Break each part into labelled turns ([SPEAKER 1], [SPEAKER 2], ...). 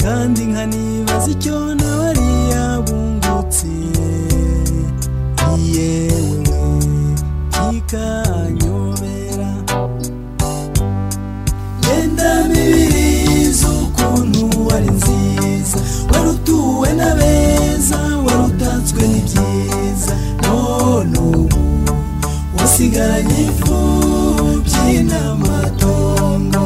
[SPEAKER 1] kandi nkanibaza icyo nabari yabungutse ni yewe kikanyobera yenda mibiri z'ukuntu wari nziza wari utuwe n'abeza wari utatswe n'ibyiza none ubu wasigaranye ifu by'inamatongo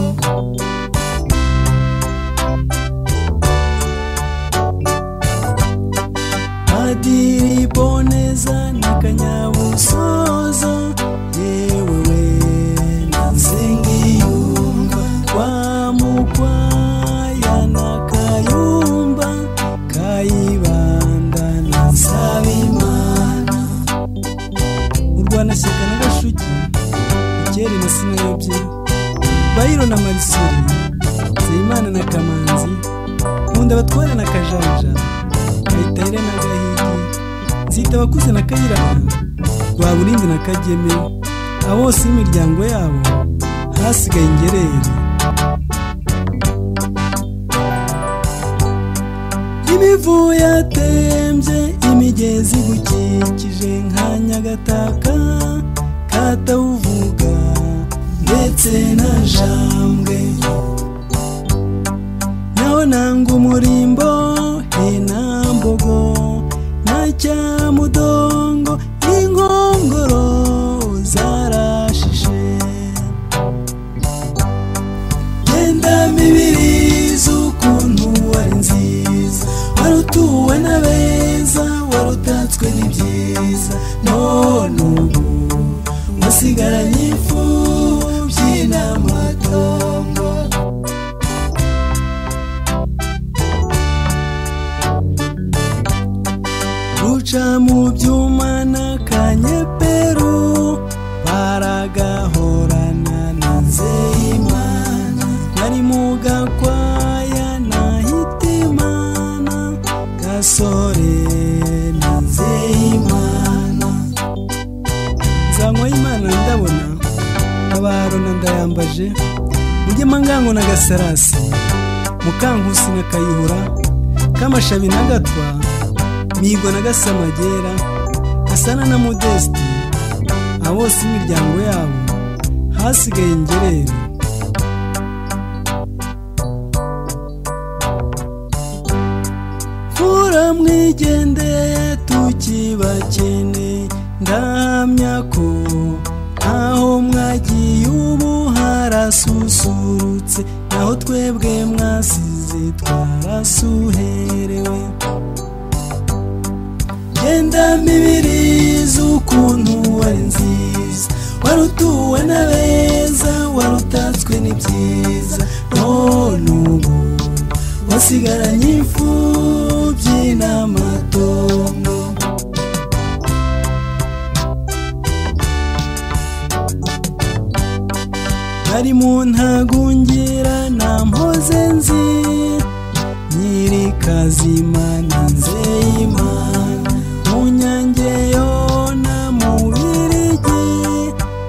[SPEAKER 1] padiri boneza na kanyabusozo yewe we na nsengiyumva kwa mukwaya na kayumba kayibanda na nsabimana urwanashyaka na gashugi ikeri na sinayobye bayiro na marisori nzeyimana na kamanzi nkunda abatware na kajanja kayitare na gahigi nzita abakuze na kayiranga rwaburindi na kageme abo bose n'imiryango yabo hasigaye ingerere imivu yatembye imigezi igukikije nka nyagataka katawuvuga ndetse na jambwe naho nanga umurimbo he na mbogo na cyamudongo ingongoro zarashishe genda mibiri z'ukuntu wari nziza wari utuwe n'abeza wari utatswe n'ibyiza none ubu wasigaranye ifu by'inamatongo ruca mu byuma n'akanyeperu baragahorana na nzeyimana nari mu gakwaya na hitimana gasore na nzeyimana nzanywa y'imana ndabona abaro na ndayambaje mujye mangango na gasarasi mukankusi na kayihura kamashabi na gatwa migo na gasamagera gasana na modesiti abo bose imiryango yabo hasigaye ingerere mvura mwigende tukibakene ndahamya ko aho mwagiye ubu harasusurutse naho twebwe mwasize twarasuherewe genda mibiri z'ukuntu wari nziza wari utuwe n'abeza wari utatswe n'ibyiza none ubu wasigaranye ifu by'inamatongo ari mu ntagungira na mpoze nzi nyiri kazima na nzeyimana munyange yona mubirigi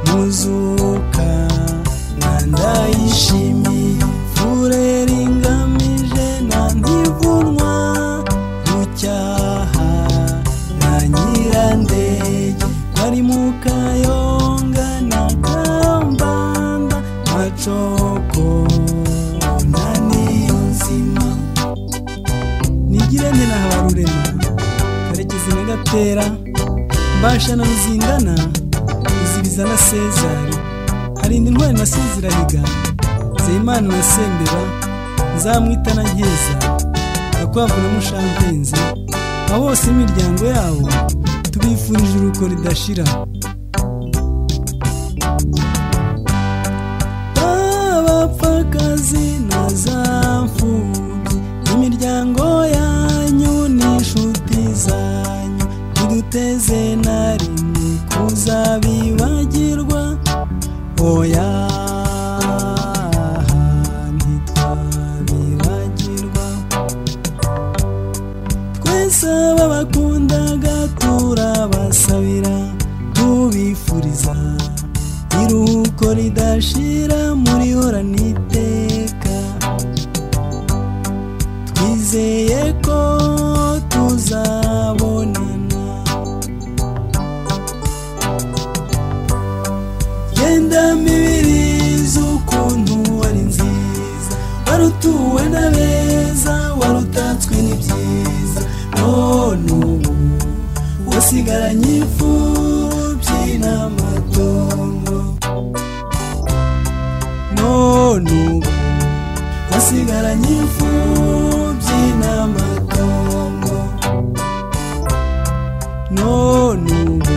[SPEAKER 1] muzuka na ndayishimiye fureri ingamije na ntivunwa rucyaha na nyirandege bari mu kayonga na kambanda macoko na niyo nzima nigire nte na habarurema karekezi na gatera mbasha na ruzindana ruzibiza na sezari harinda intwari na sezirahiga nzeyimana na sembera nzamwita na nkeza gakwavu na mushampenzi abo bose imiryango yabo tubifurije uruko ridashira abapfakazi na za mfubyi imiryango yanyu n'inshuti zanyu ntiduteze na rimwe kuzabibagirwa oya ntitwabibagirwa twese ababakundaga turabasabira tubifuriza iruhuko ridashira muri horaniteka
[SPEAKER 2] nizeye ko tuzabonana genda mibiri z'ukuntu wari nziza warutuwe na beza warutatswe n'ibyiza none ubu wasigaranye ifu by'inamatongo none ubu wasigaranye ifu by'inamatongo none ubu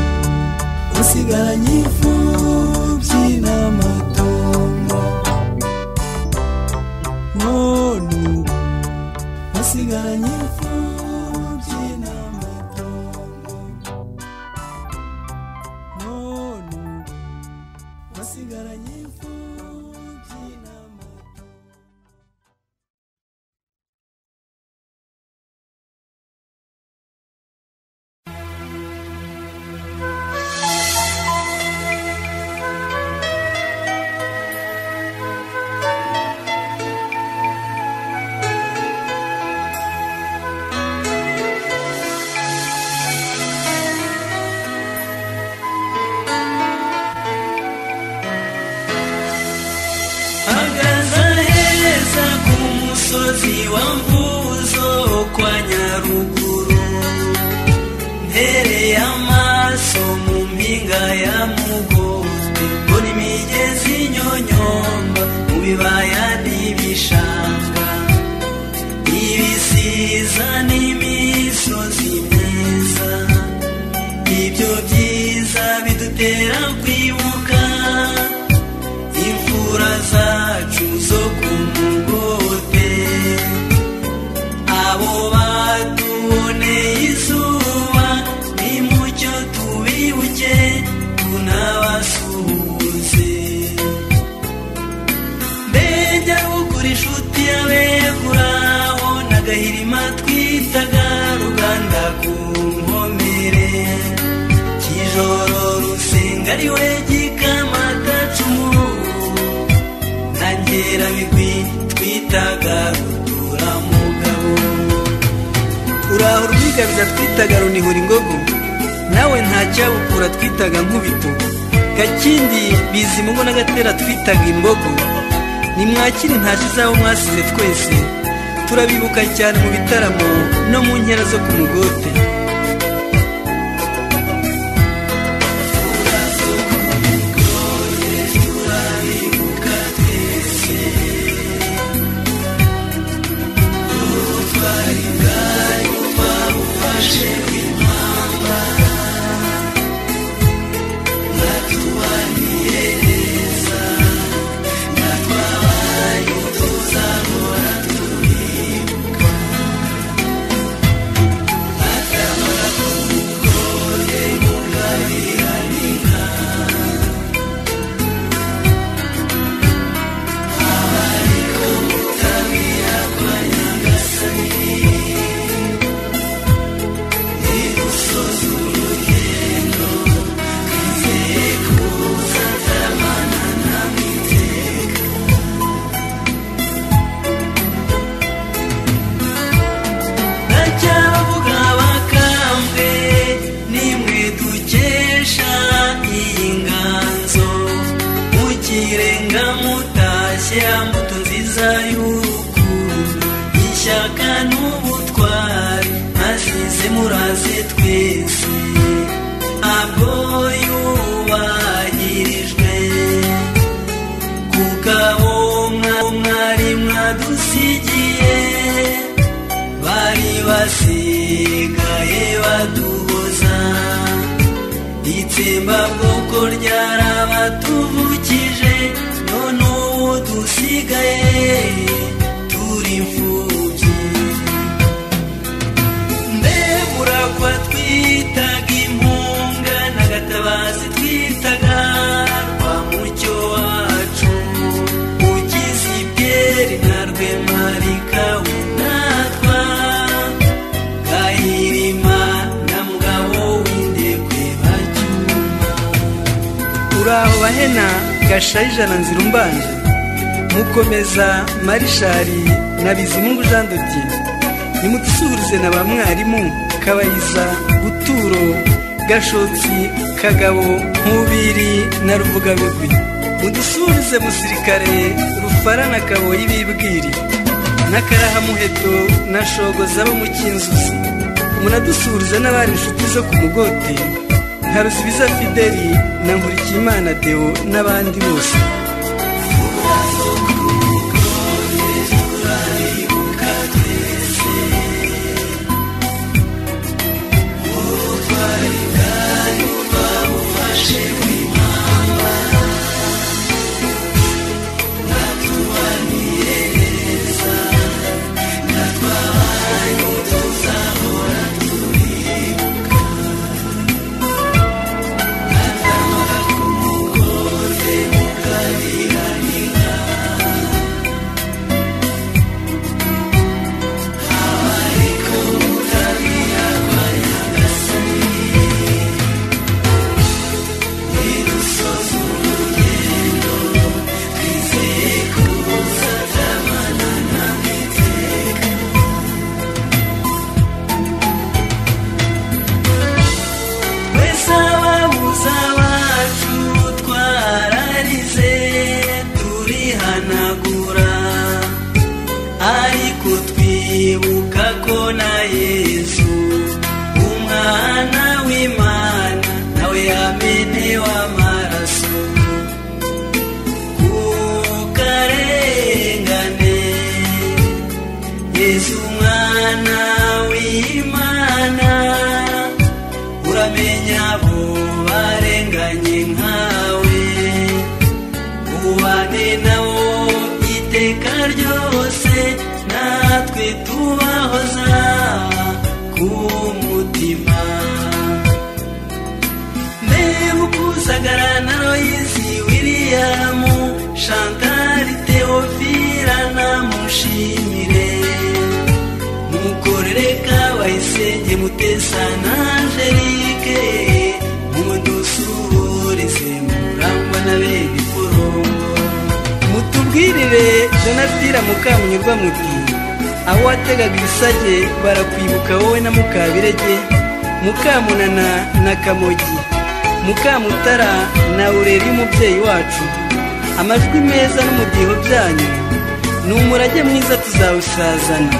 [SPEAKER 2] wasigaranye ifu by'inamatongo none ubu wasigaranye ifu by'inamatongo none ubu wasigaranye ifu by'inamatongo
[SPEAKER 1] hagaza heza ku musozi wa mvuzo kwa nyaruguru mpereye amaso mu mpinga ya mugozi mbona imigezi nyonyomba mu bibaya n'ibishanga ibisiza n'imisozi myiza ibyo byiza bidutera kwibuka imfura zacu zo ku mugote abo batuboneye izuba nimucyo tubibuke tunabasuhuze mbega gukura inshuti y'abeguraho n'agahirima twitaga ruganda ku nkomere kijoro rusenga ari we gikamatacumu ntangera bigwi twitaga ruturamugabo uraho rwigabiza twitaga runihura ingogo nawe ntacyabukura twitaga nkubito gakindi bizimungo n'agatera twitaga imbogo nimwakire ntaje izabo mwasize twese turabibuka cyane mu bitaramo no mu nkera zo ku mugote ndacyavuga bakambwe nimwe dukesha iyi nganzo mukirenga mutashye mbuto nziza y'urukundo ishyaka n'ubutwari mwasize muraze twese abwo yubahirijwe kuko abo mwa- mwari mwadusigiye bari basigaye baduhoza itsembabwoko ryarabatuvukije none ubu dusigaye turi imfubyi mbeburakwa twitaga impunga n'agatabazi twitaga rwa mucyo wacu ugize ibyeri na rwemarika unatwa gahirima na mugabo w'indekwe bacyuma uraho bahena gasharija na nzira umbanje mukomeza marishari na bizimungu jean de dieu nimudusuhurize na ba mwarimu kabayiza buturo gashotsi kagabo nkubiri na ruvugabigwi mudusuhurize musirikare rufara na kaboyi bibwiri n'akarahamuheto na shogoza bo mu cyinzuzi munadusuhurize n'abari inshuti zo ku mugote nka rusibiza fideli na nkurikiyimana deo n'abandi bose ababuza bacu twararize turihanagura ariko twibuka ko na yesu umwana w'imana nawe yamenewe amaraso ku karengane yesu umwana w'imana uramenya abo barenganye nkawe ubane nabo iteka ryose natwe tubahoza ku mutima mbebukuzagara na royisi wiriyamu shantari teofira namushimire mukorere kabayisenge mutesa na angelike mumudusuhurize murangwa na bene iforongo mutubwirire donatira mukamunyurwa muti aho wategaga ibisage barakwibuka wowe na mukabirege mukamunana na kamogi mukamutara na ureri y'umubyeyi wacu amajwi meza n'umudiho byanyu ni umurage mwiza tuzawusazana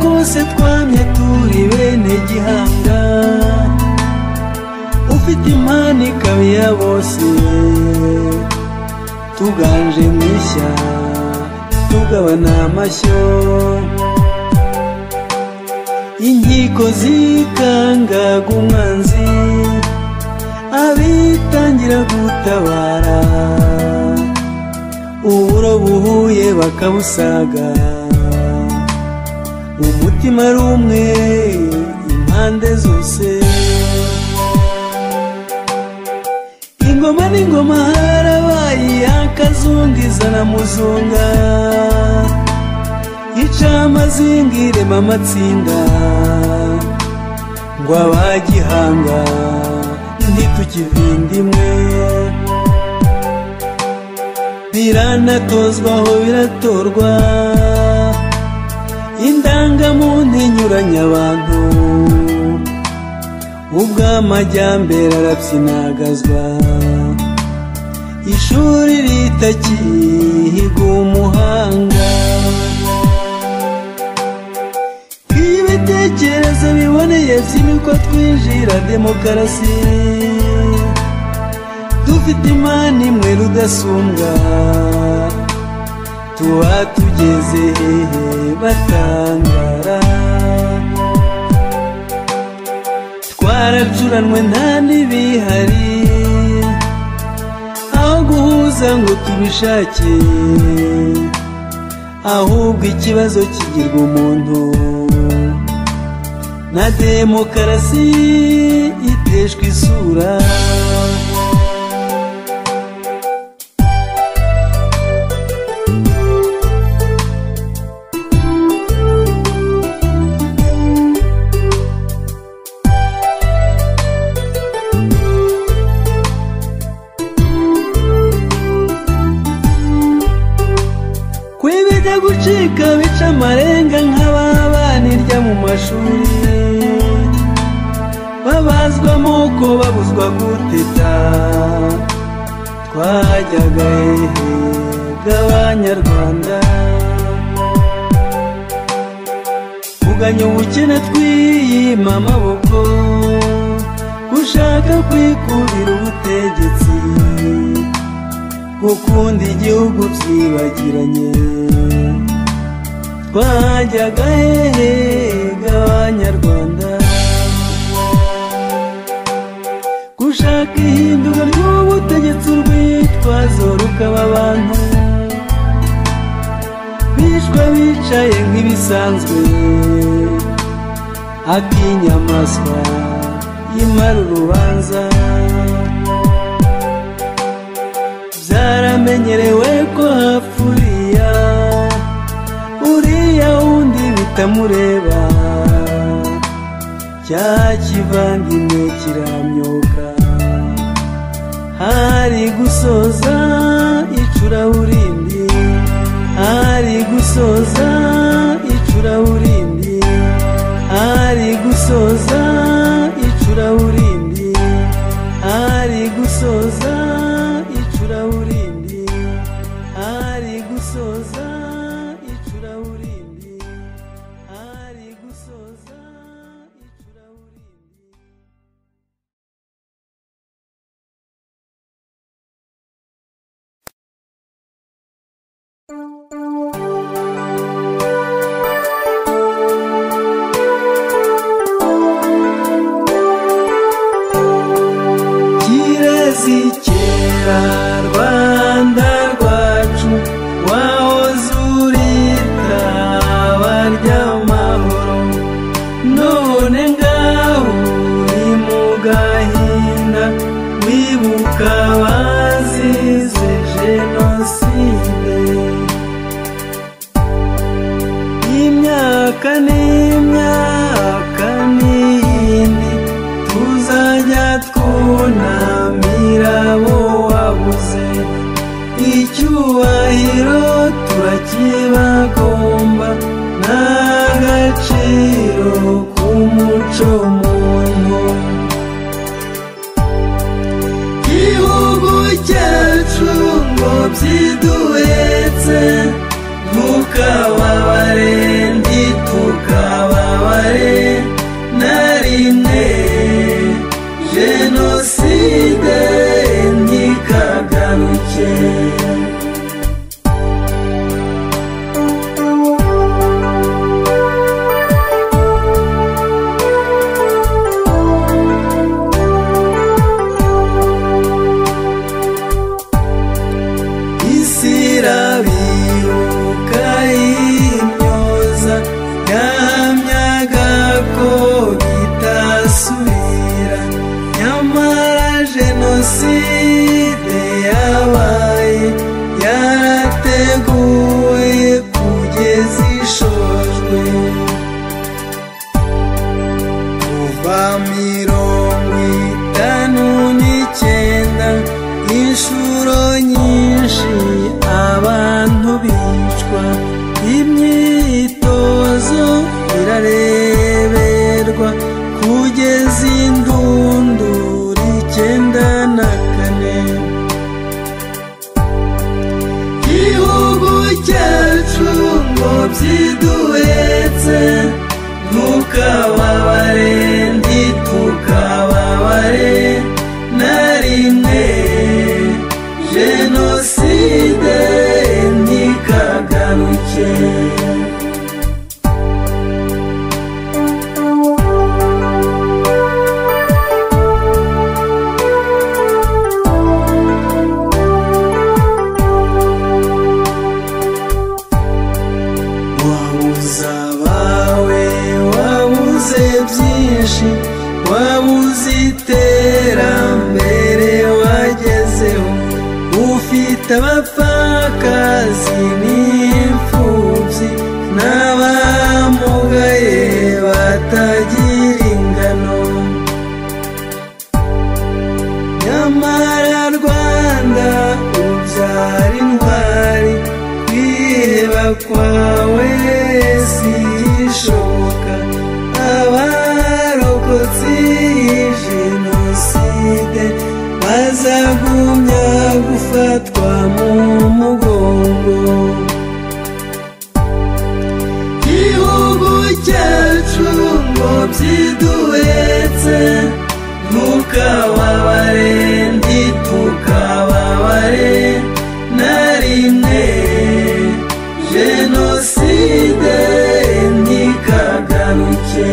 [SPEAKER 1] twese twamye turi bene gihanga ufite impano ikaba iya bose tuganje mu ishya tugabana amashyo inkiko zikangaga umwanzi abitangira gutabara uburo buhuye bakabusaga umutima ari umwe impande zose ingoma n'ingoma harabaye iy'akazungu izana muzunga ica amazinga irema amatsinda ngo abagihanga ntitukivinda imwe biranatozwa aho biratorwa indangamuntu inyuranya abantu ubwo amajyambere arapyinagazwa ishuri ritakihiga umuhanga iyo ibitekerezo biboneye ko twinjira demokarasi dufite imana imwe rudasumbwa tuba tugeze hehe batangara twaracuranwe nta n'ibihari aho guhuza ngo tubishake ahubwo ikibazo kigirwa umuntu na demokarasi iteshwa isura kwibijya gucika bica amarenga nk'ababanirya mu mashuri babazwa amoko babuzwa guteta twajyaga hehe bw'abanyarwanda kuganya ubukene twiyima amaboko gushaka kwikubira ubutegetsi gukunda igihugu byibagiranye twajyaga hehega abanyarwanda gushaka ihinduka ry'ubutegetsi urwitwazo rukaba abantu bishwe bicaye nk'ibisanzwe ak'inyamaswa y'imara urubanza byaramenyerewe ko hapfa uriya uriya wundi bitamureba cya kivandimwe kiramyoka hari gusoza icuraburindi hari gusoza icuraburindi hari gusoza icuraburindi hari gusoza icuraburindi hari gusoza icuraburindi hari gusoza icuraburindi kirazikera rwanda rwacu wahoze uri taba ry'amahoro none ngaho uri mu gahinda wibuka abazize jenoside imyaka n'imyaka n'iyindi tuzajya twunamira abo wabuze icyubahiro turakibagomba n'agaciro k'umuco muntu igihugu cyacu ngo byiduhetse ntukababare ntitukababarire byiduhetse ntukababare ntitukababare na rimwe jenoside ntikagaruke wabuze abawe wabuze byinshi wabuze iterambere wagezeho ufite abapfakazi n'imfubyi n'abamugaye batagira ingano nyamara rwanda ubyara intwari kwiheba kwawe si ishoboka abarokotsi jenoside bazagumya gufatwa mu mugongo gihugu cyacu ngo byiduhetse ntukababare ntitukababare na rimwe jenoside ntikagaruke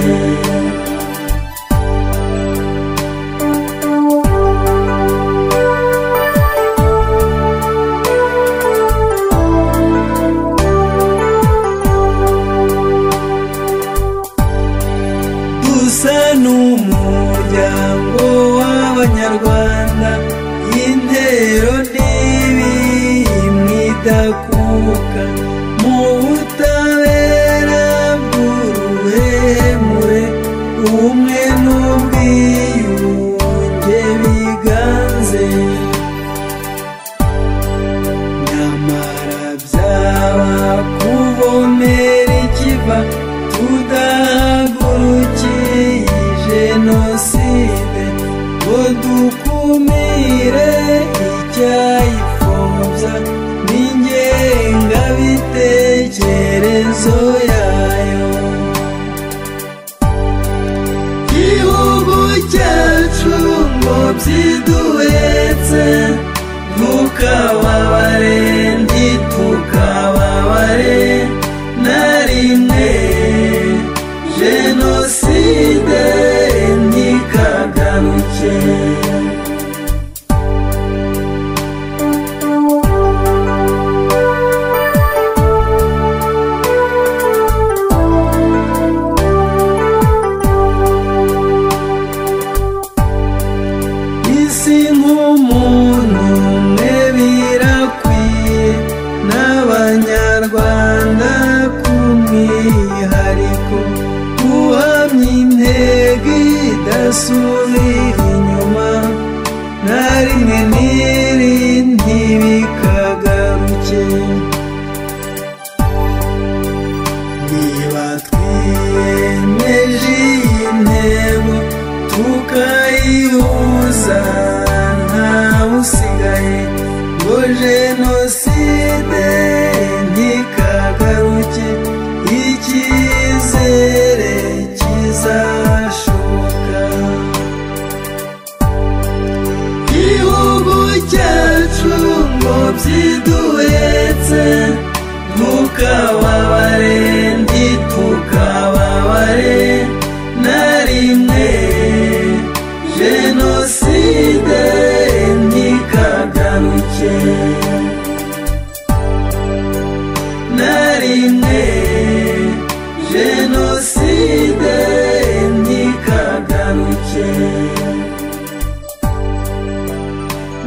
[SPEAKER 1] dusa n'umuryango w'abanyarwanda intero n'ibimwe idakuka mu butabera bw'uruhemure ubumwe n'ubwiyunge biganze nyamara byaba kuvomera ikiva tudahagurukiye jenoside ngo dukumire icyayipfobya n'ingengabitekerezo yayo gihugu cyacu ngo byiduhetse ntukababare ntitukababare na rimwe jenoside ntikagaruke isi nk'umuntu umwe birakwiye n'abanyarwanda ku mwihariko guhamya intego idasubira inyuma na rimwe n'iri ntibikagaruke niba twiyemeje iyi ntego tukayihuza ntawusigaye ngo jenoside ntikagaruke icyizere kizashoka gihugu cyacu ngo byiduhetse ntukababare ntitukababare na rimwe jenoside ntikagaruke na rimwe jenoside ntikagaruke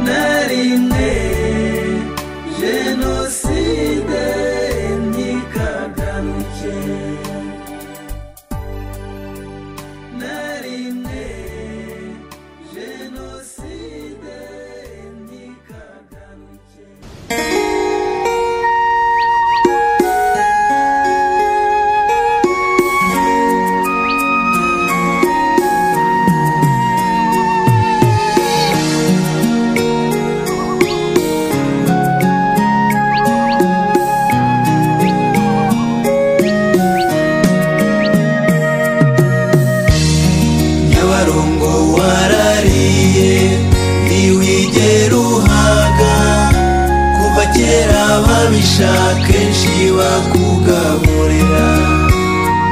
[SPEAKER 1] na rimwe jenoside ntikagaruke ababisha kenshi bakugaburira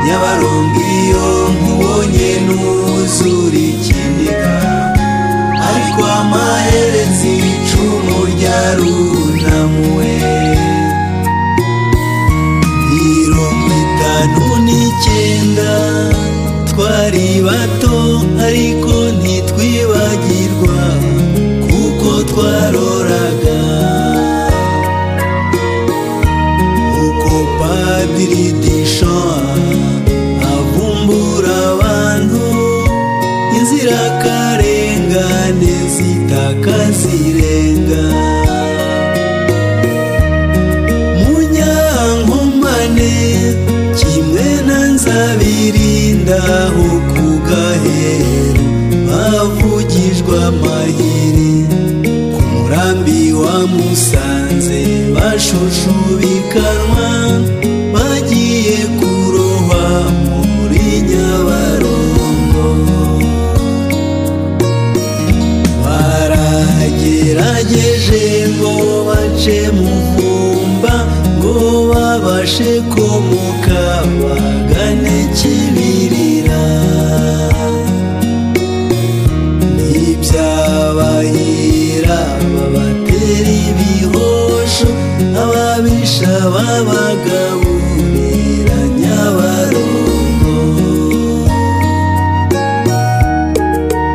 [SPEAKER 1] nyabarongo iyo nkubonye ntuzura ikiniga ariko amaherezi icumu ryarunamuwe mirongo itanu n'icyenda twari bato ariko ntitwibagirwa kuko twaroraga uko padiri dishan avumbura abantu inzirakarengane zitaka zirenga munyankomane kimwe na nzabirinda ho ku gaheru bavugijwe amahiri ku murambi wa musanze bashushubikanwa bagiye kurohwa muri nyabarongo baragerageje ngo bace mu mvumba ngo babashe komoka bagane kibirira ntibyabahira babatera ibihosho ababisha babagaburira nyabarongo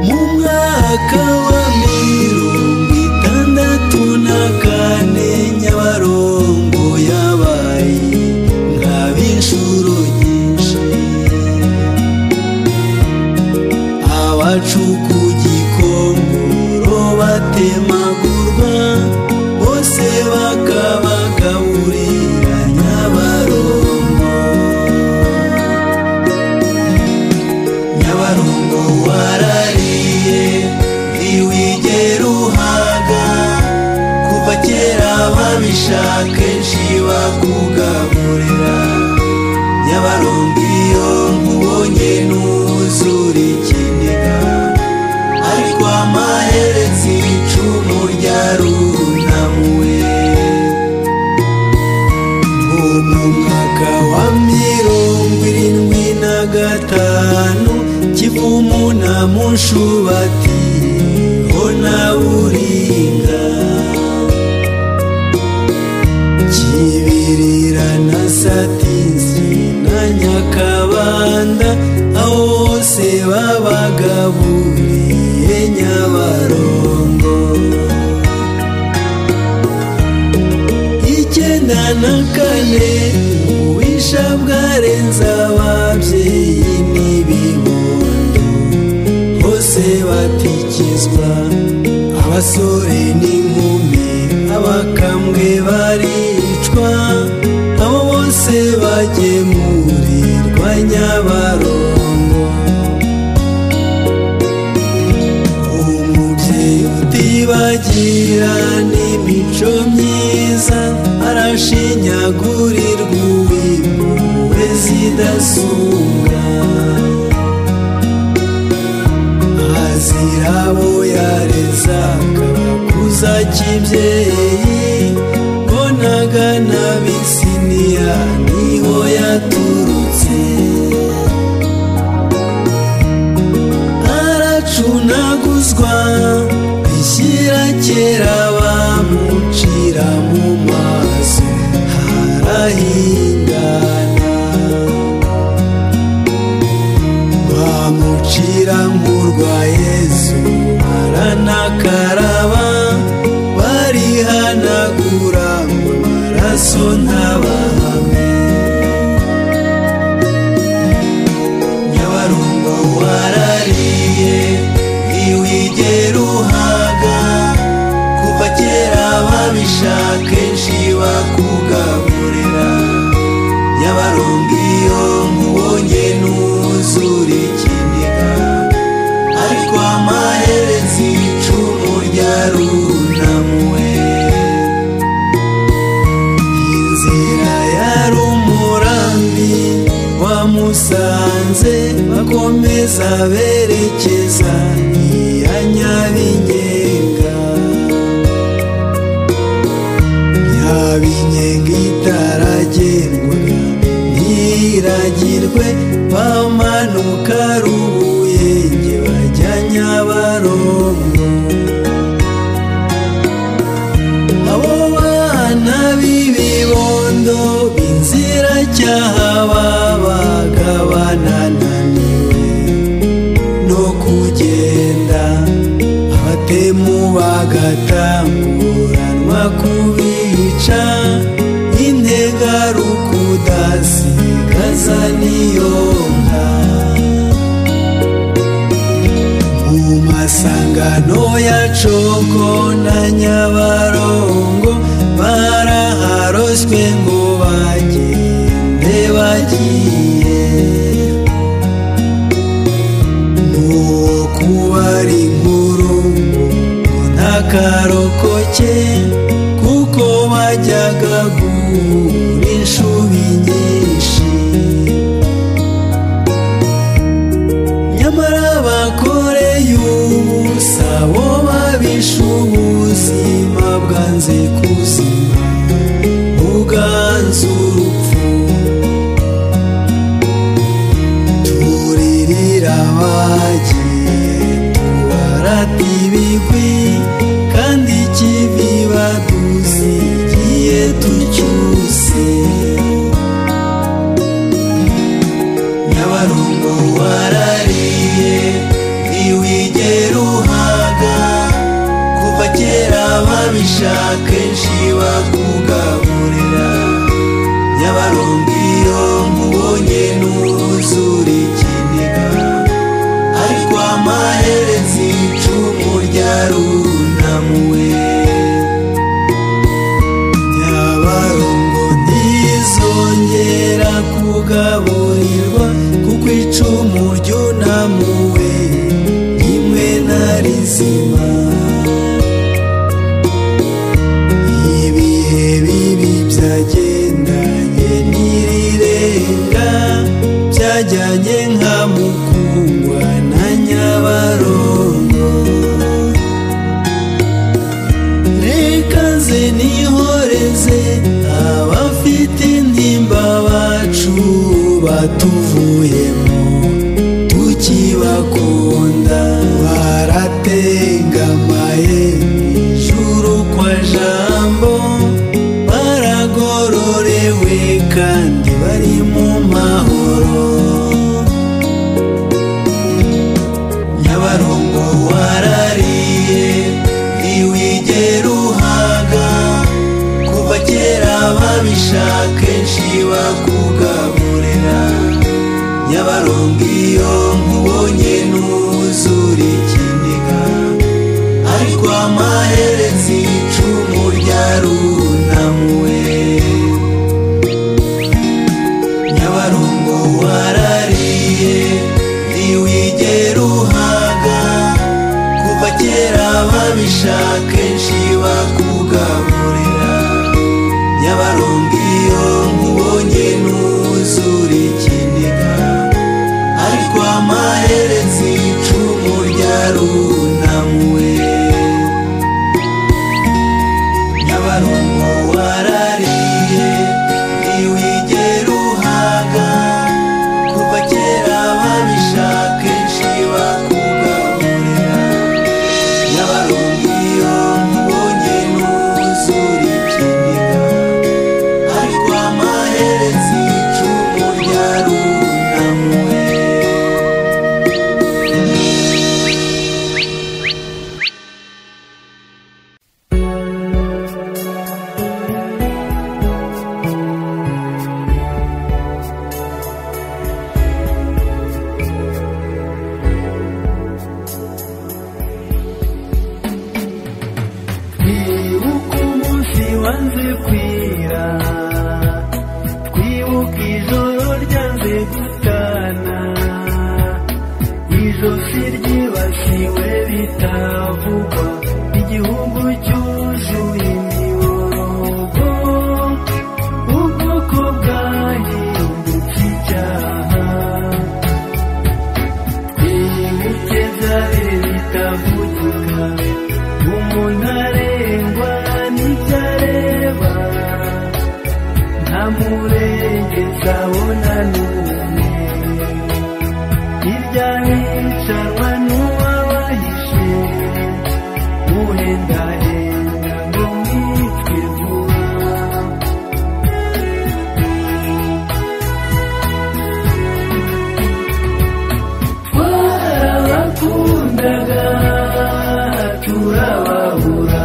[SPEAKER 1] mu mwaka wa mirongo itandatu na kane nyabarongo yabaye nka b'inshuro nyinshi abacu ku gikongoro batemagurwa bose bakabagaburira nyabarongo nyabarongo warariye ntiwigera uhaga kuva kera babishaka kenshi bakugaburira nyabarongo iyo nkubonye ntuzura ikiniga ariko amaherezi icumu ryarunamuwe ngo mu mwaka wa mirongo irindwi na gatanu kivumu na mushubati ho na buringa kibirira na satinzi na nyakabanda aho hose babagaburiye nyabarongo icyenda na kane uwisha bwarenze ababyeyi n'ibibondo bose batikizwa abasore n'inkumi abakambwe baricwa abo bose bagemurirwa nyabarongo umubyeyi utibagira n'imico myiza arashinyagurirwa uwimpuwe zidasubwa azira abo yareza akabakuza kibyeyi mbonaga na bisiniya niho yaturutse aracunaguzwa bishyira kera bamucira mu maso harahindana bamucira murwa yesu aranakaraba barihanagura mu maraso ntabahame nyabarongo warariye ntiwigera uhaga kuva kera babishaka kenshi bakugaburira nyabarongo iyo nkubonye ntuzura ikiniga ariko amaherezi icumu ryarunamuwe inzira yari umurambi wamusanze bakomeza berekeza iya nyabinyenga binyenga itaragendwa ntiragirwe bamanuka rubuye nge bajya nyabarongo abo bana b'ibibondo b'inziracyaha babaga banananiwe no kugenda abatemu bagatamburanwa kubica integarukudasigaza niyo nka mu masangano ya congo na nyabarongo baraharoswe ngo bagende bagiye nuwo kubara inkuru ngo ntakarokoke kuko bajyaga guhura inshubi nyinshi nyamara bakoreye ubusa bo babishe ubuzima bwanze kuzima buganze urupfu turirira abagiye tubarata ibigwi kandi ikivi badusigiye tucyuse nyabarongo warariye ntiwigera uhaga kuva kera babishaka kenshi bakugaburira nyabarongo iyo nkubonye n'uzura ikiniga ariko amaherezi icumu ryarunamuwe nyabarongo ntizongera kugaburirwa kuko icumu ryunamuwe rimwe na rizima ibihe bibi byagendanye n'irirenga byajyanye nka mukungwa na nyabarongo reka ze nihoreze abafite intimba bacu batuvuyemo tukibakunda baratengamaye ijuru kwa jambo baragororewe kandi bari mu mahoro nyabarongo warariye ntiwigera uhaga kuva kera babishaka kenshi bakugaburira nyabarongo iyo nkubonye n'uzura ikiniga ariko amaherezi icumu ryarunamuwe nyabarongo warariye ntiwigera uhaga kuva kera babishaka kenshi bakugaburira nyabarongo iyo nkubonye n'uzura ikiniga ariko amaherezi
[SPEAKER 3] amurengeza bunanumye hirya hicarwa n'uwabahishe muhendahenda ngo mwitwe vuba twarabakundaga turababura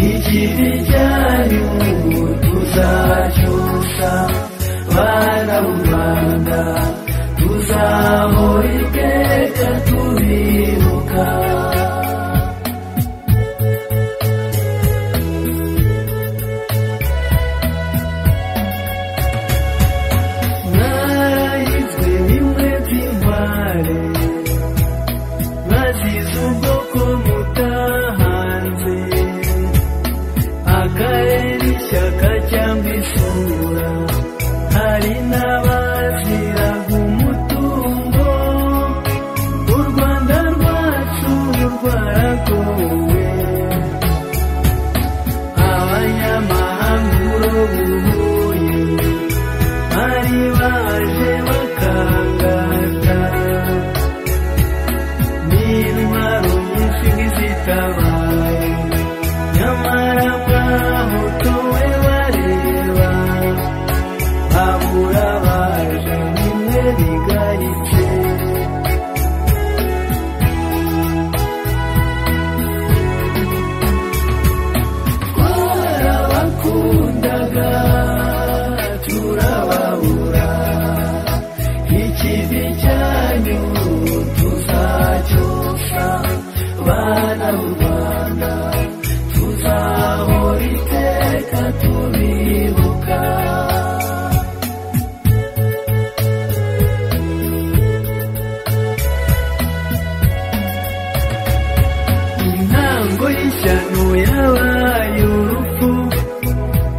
[SPEAKER 3] ikivi cyanyu tuzacyusa bana mu rwanda tuzahora iteka tubibuka narayizwe bimwe by'intware bazize ubwoko mutahanze akarere ishyaka cyangwa isura hari n'abaziraga umutungo u rwanda rwacu rwaragowe abanyamahanga urubuye bari baje bakangata n'intwaro nyinshi nk'izitabaye nyamara mwahotowe bareba abura baje nimwe bigayice twarabakundaga turababura ikivi cyanyu tuzacyosa bana b'u rwanda tuzahora iteka tubibuka intango y'ishyano yabaye urupfu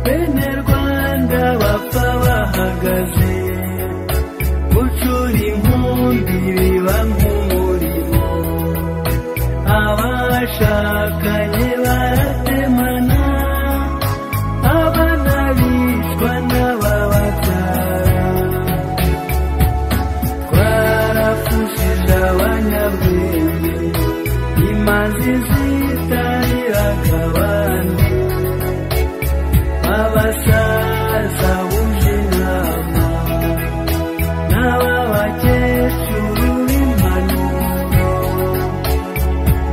[SPEAKER 3] bene rwanda bapfa bahagaze gucura inkumbi biba nk'umurimo abashakanye baratemana abana bicwa n'abababyara twarafushije abanyabwenge imanzi zitarira akabandi abasaza buje inama n'ababakecuru b'impanuro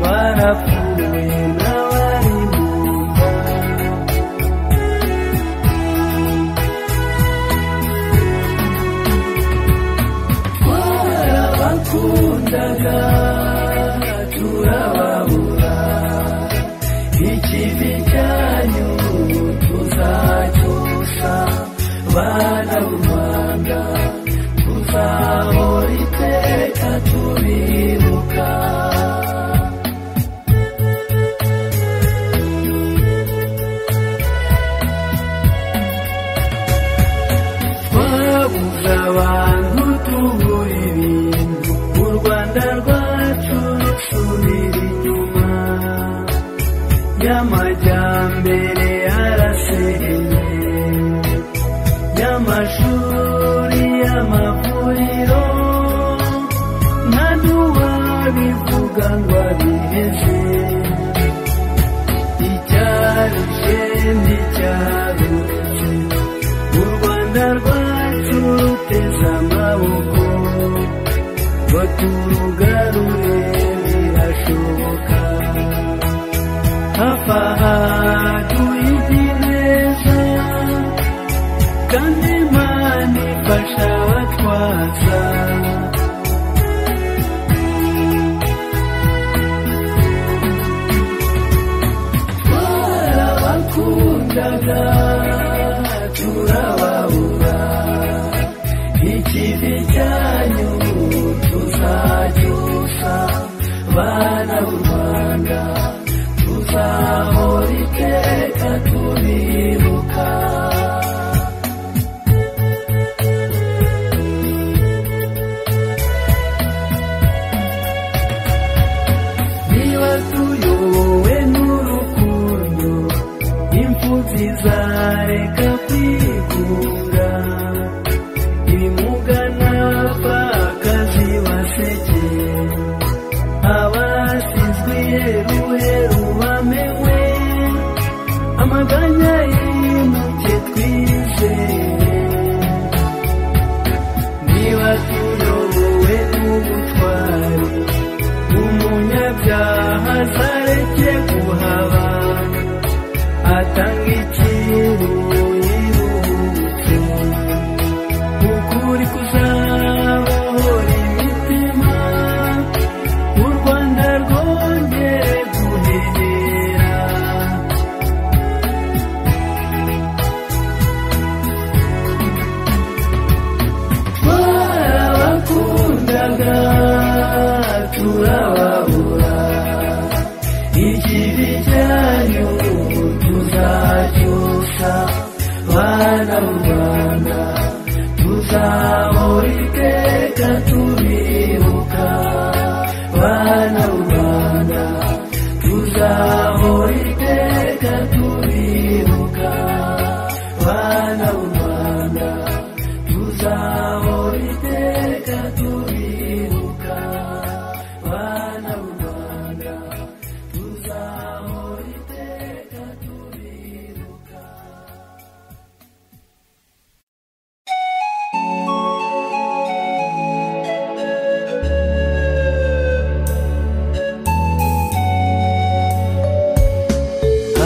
[SPEAKER 3] barapfuye n'abari mu nda twarabakundaga turababura ikivi cyanyu tuzacyusa bana b'u rwanda tuzahora iteka tubibuka twabuze abantu tubura ibintu u rwanda rwacu rusubira inyuma y'amajyambere arasenye y'amashuri y'amavuriro nta n'uwabivuga ngo abiheze icyarushe nticyaruze u rwanda rwacu ruteze amaboko ngo turugarure birashoboka hafi aha tuyige neza kandi imana ifasha abatwaza twarabakundaga turababura ikivi cyanyu tuzacyusa bana b'u rwanda tuzahora iteka tubibuka niba tuyobowe n'urukundo impfu zizareka kwiba bimuga bimugana bakazi baseke abasizwe iheruheru bamenwe amaganya y'intoki twizeye niba tuyobowe n'ubutwari umunyabyaha azareke guhaba atanga ikintu yiruhutse ukuri kuzabohora imitima u rwanda rwongere guhera twarabakundaga turababura ikibi cyanyu tuzacyusa bana b'u rwanda tuzahora iteka tubibuka bana b'u rwanda tuzahora iteka tubibuka bana b'u rwanda tuzahora iteka tubibuka bana b'u rwanda tuzahora iteka tubibuka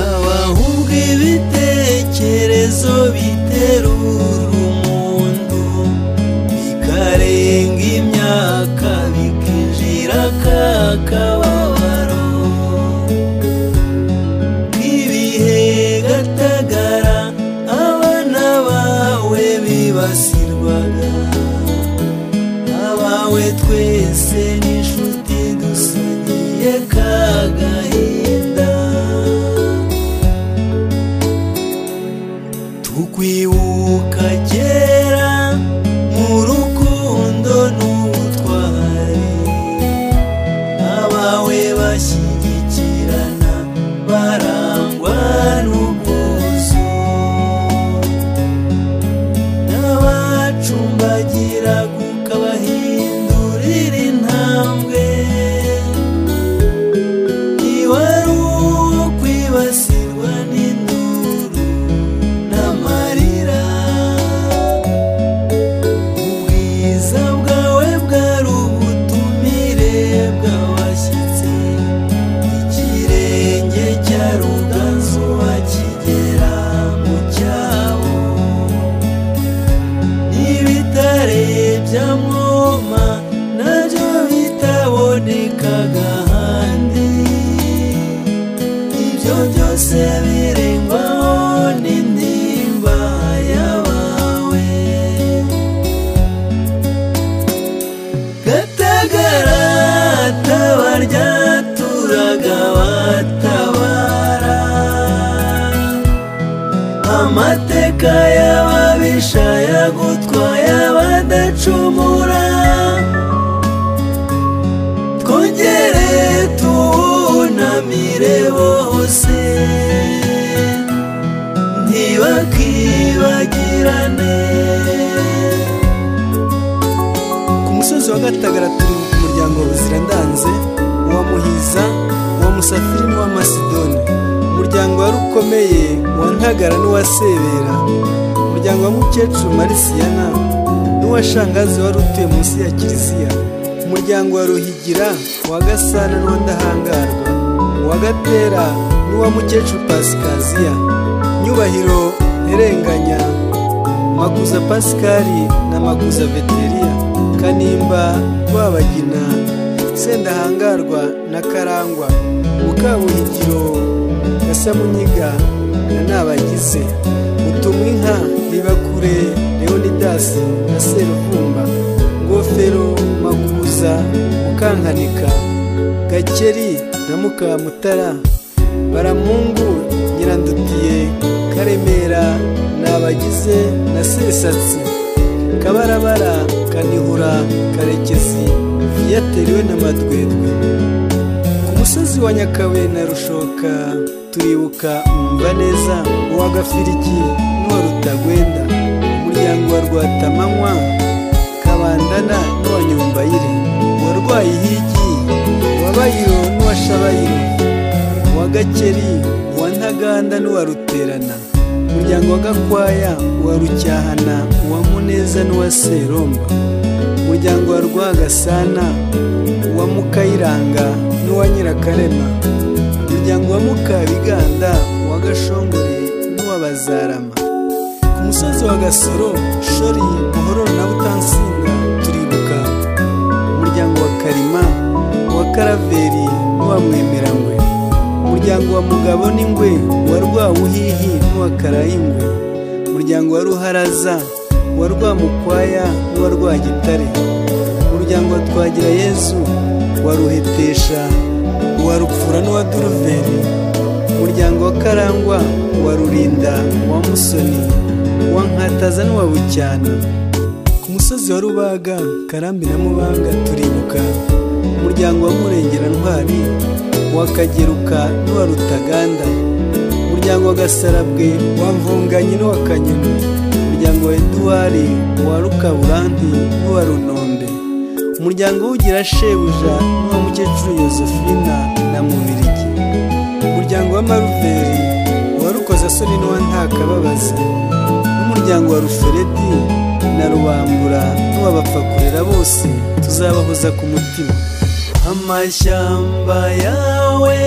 [SPEAKER 1] abahubwa ibitekerezo biterura umundu bikarenga imyaka bikinjira kakababaro nk'ibihe gatagara abana bawe bibasirwaga abawe twese n'inshuti dusangiye kagahinda tukwibuka kera mu rukundo n'ubutwari abawe bashyigikirana barangwa n'ubwuzu n'abacumbagira ukabahindurira intambwe ntiwari uwo kwibasirwa n'induru n'amarira ubwiza bwawe bwari ubutumire bw'abashyitsi ikirenge cya ruganzuba kigera mu cyabo n'ibitare bya mwoma nabyo bitabonekaga ahandi ibyo byose birengwaho n'intimba yabawe gatagara tabarya turaga batabara amateka y'ababisha yagutwaye abadacumura twongere tuwunamire bose ntibakibagirane
[SPEAKER 4] ku musozi wa gatagara turi ku muryango wa buzirandanze uwa muhiza uwa musafiri n'uwa masidoni umuryango wari ukomeye uwa ntagara n'uwa sebera umuryango wa mukecuru marisiyana n'uwa shangazi wari utuye munsi ya kiliziya umuryango wa ruhigira uwa gasana n'uwa ndahangarwa uwa gatera n'uwa mukecuru pasikaziya nyubahiro nterenganya makuza pasikari na makuza veteriya kanimba rwabagina sendahangarwa na karangwa mukabuhigiro gasamunyiga na nabagize mutumwinka ribakure leonidasi na seruvumba ngofero makuza mukankanika gakeri na mukamutara baramungu nyirandutiye karemera nabagize na sesatsi kabarabara kanihura karekezi yateriwe n'amadwedwe ku musozi wa nyakabuye na rushoka turibuka umva neza uwa gafiriki n'uwa rutagwenda
[SPEAKER 1] rwatamanywa kabandana n'uwa nyumbayire uwarwaye ihigi uwa bayiro n'uwa shabayiro uwa gakeri uwa ntaganda n'uwa ruterana umuryango wa gakwaya uwa rucyahana uwa muneza n'uwa seromba umuryango wa rwagasana uwa mukayiranga n'uwa nyirakarema umuryango wa mukabiganda uwa gashongore n'uwa bazarama ku musozi wa gasoro shori buhororo na butansinda turibuka umuryango wa karima uwa karaveri n'uwa mwemeranywe umuryango wa mugabo n'ingwe wa rwawuhihi n'uwa karayingwe umuryango wa ruharaza uwa rwamukwaya n'uwa rwagitare umuryango wa twagira yezu wa ruhetesha uwa rupfura n'uwa duruveri umuryango wa karangwa uwa rurinda uwa musoni uwa nkataza n'uwa bucyana ku musozi wa rubaga karambi na mubaga turibuka umuryango wa murengera ntwari uwa kageruka n'uwa rutaganda umuryango wa gasarabwe wa mvunganyi n'uwa kanyoni umuryango wa eduwari uwa rukaburanti n'uwa runombe umuryango w'ugira shebuja n'uwa mukecuru yosefina na mubirigi umuryango wa maruveri uwa rukozasoni n'uwa ntakababaza n'umuryango wa ruferedi na rubambura n'uwabapfakurera bose tuzabahoza ku mutima
[SPEAKER 5] amashyamba yawe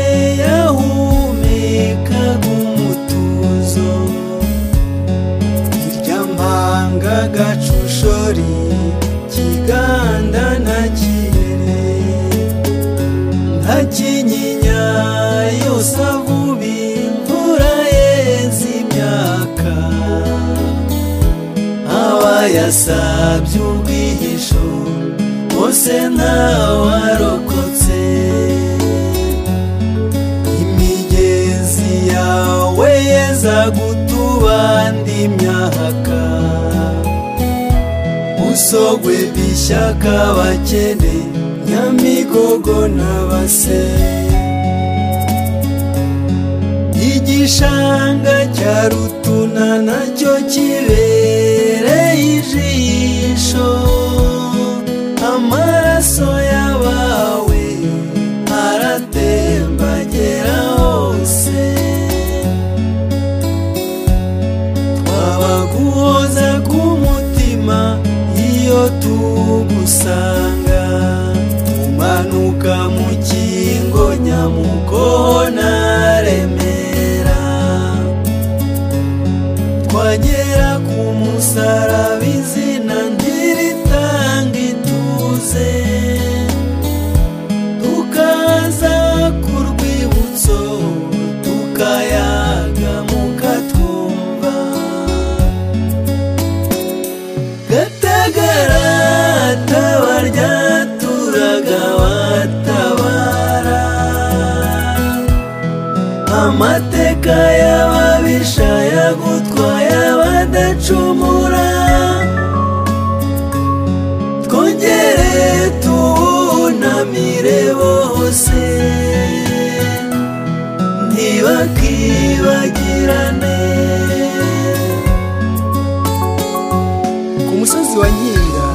[SPEAKER 5] yahumekaga umutuzo irya mpanga gacushori kiganda na kire nta kinyinya yosa vubi imvura yeza imyaka abayasabye urwihisho bose ntawarokotse imigezi yawe yeza gutubanda imyaka usogwe bishyaka bakene nyamigogo n'abase igishanga cya rutuna nacyo kibereye ijisho amaraso yabawe aratembagera hose twabaguhoza ku mutima iyo tugusanga tumanuka mu kingo nyamukona remera twagera ku musaraba izina ntiritanga ituze tukaza ku rwibutso tukayaga mukatwumva gatagara tabarya turaga batabara amateka y'ababisha yagutwaye badacumura twongere tuwunamire bose ntibakibagirane
[SPEAKER 1] ku musozi wa nkinga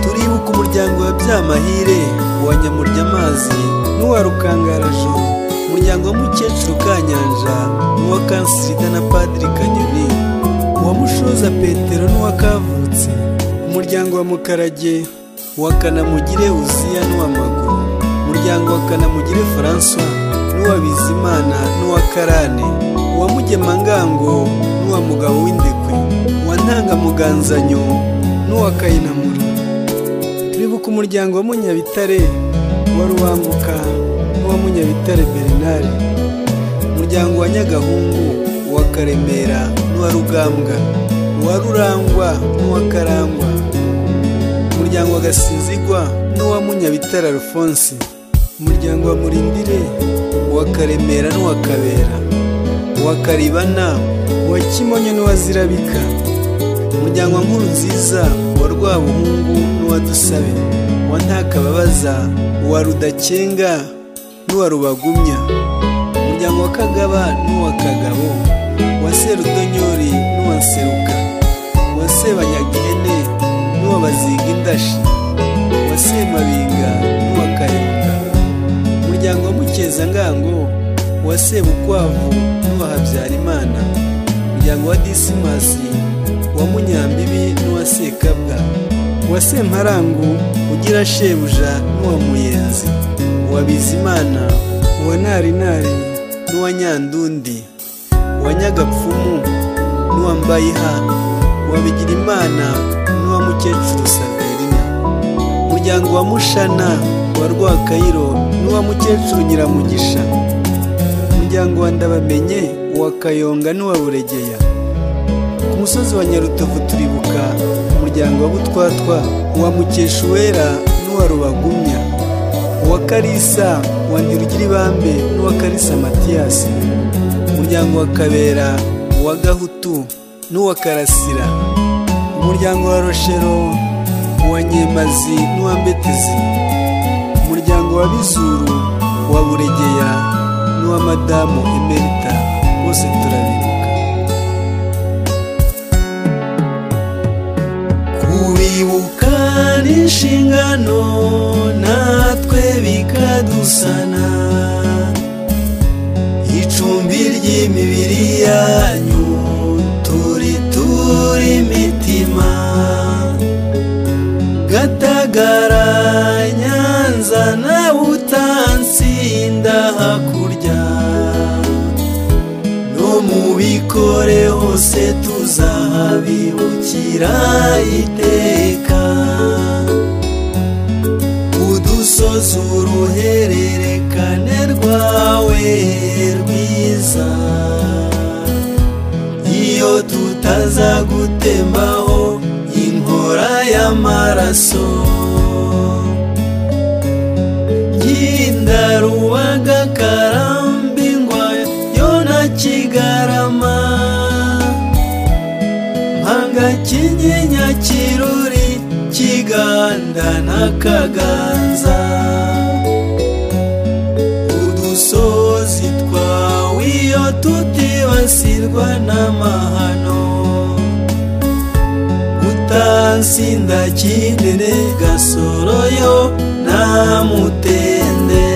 [SPEAKER 1] turibuka umuryango wa byamahire uwa nyamuryamazi n'uwa rukangarajoro umuryango wa mukecuru kanyanja n'uwa kansirida na padiri kanyoni uwa mushoza petero n'uwa kavutse umuryango wa mukarage uwa kanamugire uziya n'uwa maguru umuryango wa kanamugire francois n'uwa bizimana n'uwa karane uwa mugemangango n'uwa mugabo w'indekwe uwa ntangamuganzanyo n'uwa kayinamura turibuka umuryango wa munyabitare uwa rubanguka n'uwa munyabitare bernard umuryango wa nyagahungu uwa karemera n'uwa rugambwa uwa rurangwa n'uwa karangwa umuryango wa gasizigwa n'uwa munyabitare alphonse umuryango wa murindire uwa karemera n'uwa kabera uwa karibana uwa kimonyo n'uwa zirabika umuryango wa nkuru nziza wa rwabuhungu n'uwa dusabe uwa ntakababaza uwa rudakenga n'uwa rubagumya umuryango wa kagaba n'uwa kagabo uwa serudonyori n'uwa seruka uwa sebanyagihene bazinga indashi wa semabinga n'uwa kayoga umuryango wa mukezangango wa sebukwavu n'uwa habyarimana umuryango wa disimasi wa munyambibi n'uwa sekabwa uwa semparangu ugira shebuja n'uwa muyenzi uwa bizimana uwa narinari n'uwa nyandundi uwa nyagapfumu n'uwa mbayiha uwa bigirimana n'uwa mukecuru saverina umuryango wa mushana wa rwakayiro n'uwa mukecuru nyiramugisha umuryango wa ndabamenye uwa kayonga n'uwa buregeya ku musozi wa nyarutovu turibuka umuryango wa butwatwa uwa mukeshuwera n'uwa rubagumya uwa karisa uwa ntirugiribambe n'uwa karisa matiyasi umuryango wa kabera uwa gahutu n'uwa karasira umuryango wa roshero uwa nyemazi n'uwa mbetezi umuryango wa bizuru uwa buregeya n'uwa madamu emerita bose turabibuka
[SPEAKER 6] kubibuka ni inshingano natwe bikadusana icumbi ry'imibiri yanyu turitura imitima gatagara nyanza na butansinda hakurya no mubikore hose tuzahabibukira iteka udusozi uruhererekane rwawe rwiza iyo tutazagutembaho inkora y'amaraso ngindarubaga karambi ngwa yo na kigarama mpanga kinyinya kiruri kiganda na kaganza udusozi twawe iyo tutibasirwa n'amahano utansinda kindene gasoroyo nta mutende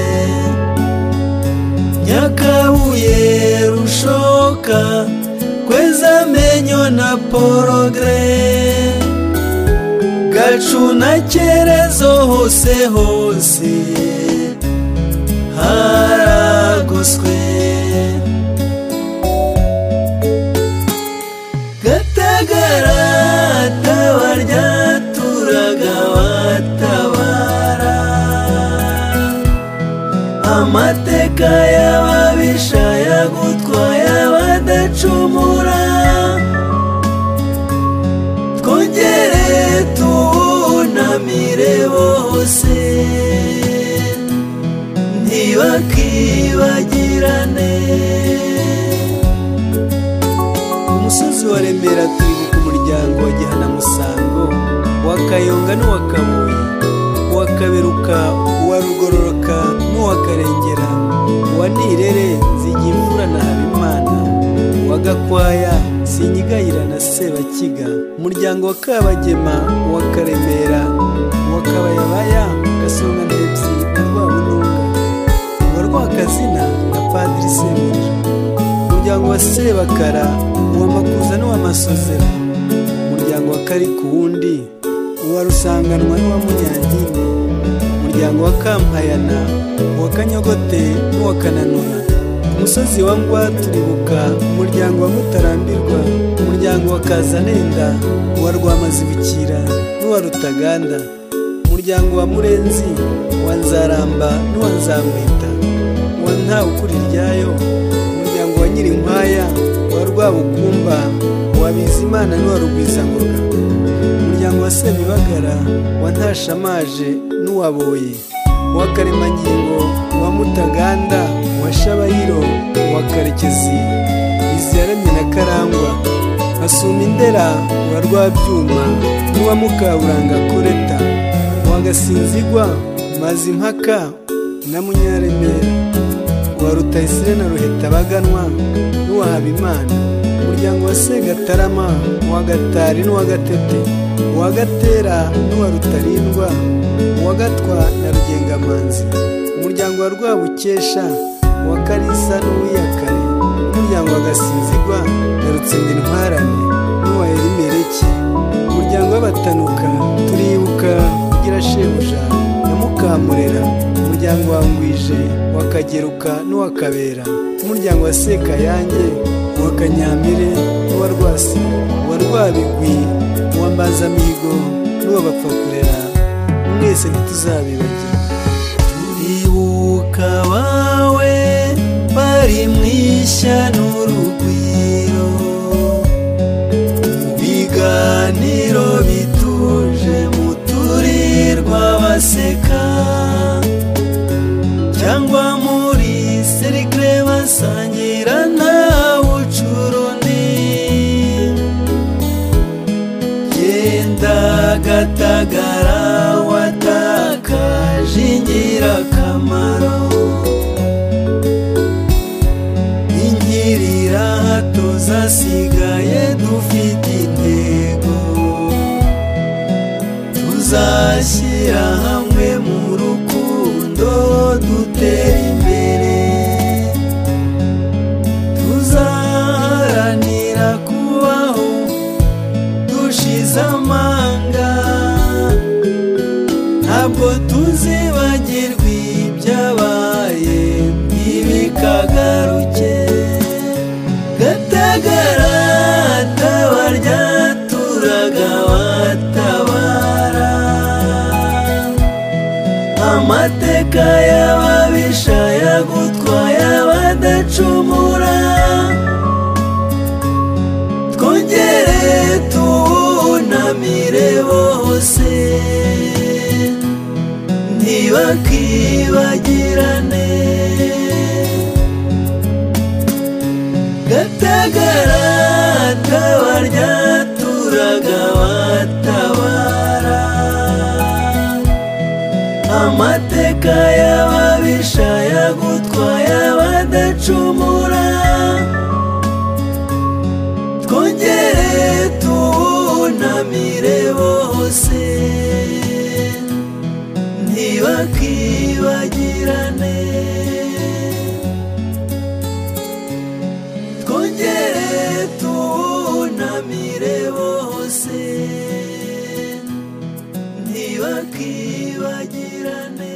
[SPEAKER 6] nyakabuye rushoka kweza menyo na porogre gacu na cyerezo hose hose haragoswe gatagara tabarya turaga batabara amateka y'ababisha yagutwaye badacumura twongere tuwunamire bose ntibakibagirane
[SPEAKER 1] ku musozi wa remera turibuka umuryango wa gihanamusango uwa kayonga n'uwa kabuye uwa kaberuka uwa rugororoka n'uwa karengera uwa nirere nzigimvura na habimana uwa gakwaya sinyigayira na sebakiga umuryango wa kabagema uwa karemera uwa kabayabaya gasonga ndebyi na rwabununga uwa rwakazina na padiri semuriro umuryango wa sebakara uwa makuza n'uwa masozera umuryango wa karikuwundi uwa rusanganwa n'uwa munyankindi umuryango wa kampayana uwa kanyogote n'uwa kananura ku musozi wa ngwa turibuka umuryango wa mutarambirwa umuryango wa kazanenda uwa rwamazibukira n'uwa rutaganda umuryango wa murenzi uwa nzaramba n'uwa nzamwita uwa ntawukuri ryayo umuryango wa nyirinkwaya uwa rwabukumba uwa bizimana n'uwa rugwizangoga umuryango wa semibagara wa ntashamaje n'uwaboye uwa karemangingo uwa mutaganda uwa shabayiro uwa karekezi iziyaremye na karangwa asuma indera uwa rwabyuma n'uwa mukaburanga kureta uwa gasinzigwa mazimpaka na munyaremera uwa rutayisire na ruheta baganwa n'uwa habimana umuryango
[SPEAKER 4] umuryango wa segatarama uwa gatari n'uwa gatete uwa gatera n'uwa rutarindwa uwa gatwa na rugengamanzi umuryango wa rwabukesha uwa karisa n'uwiyakare umuryango wa gasinzigwa na rutsindintwarane n'uwa erimereki umuryango w'abatanuka turibuka ugira shebuja na mukamurera umuryango wa ngwije uwa kageruka n'uwa kabera umuryango wa sekayange uwa kanyamire n'uwa rwasi uwa rwabigwi uwa mbazamigo n'uwa bapfa kurera mwese ntituzabibagirwa
[SPEAKER 1] turibuka abawe bari mu ishya n'urugwiro mu biganiro bituje muturirwa baseka cyangwa muri serikare basangira nta bucurundi genda gatagara watakaje ingirakamaro ingirira hato zasigaye dufite intego tuzashyira hamwe mu rukundo dutera imbere tuzaharanira kubaho dushize amanga ntabwo tuzibagirwa ibyabaye ntibikagaruke gatagara tabaryaturaga batabara amateka y'ababisha yagutwaye badacumura twongere tuwunamire bose ntibakibagirane gatagara tabaryaturaga batabara amateka y'ababisha yagutwaye badacumura twongere tuwunamire bose ntibakibagirane twongere tuwunamire bose ntibakibagirane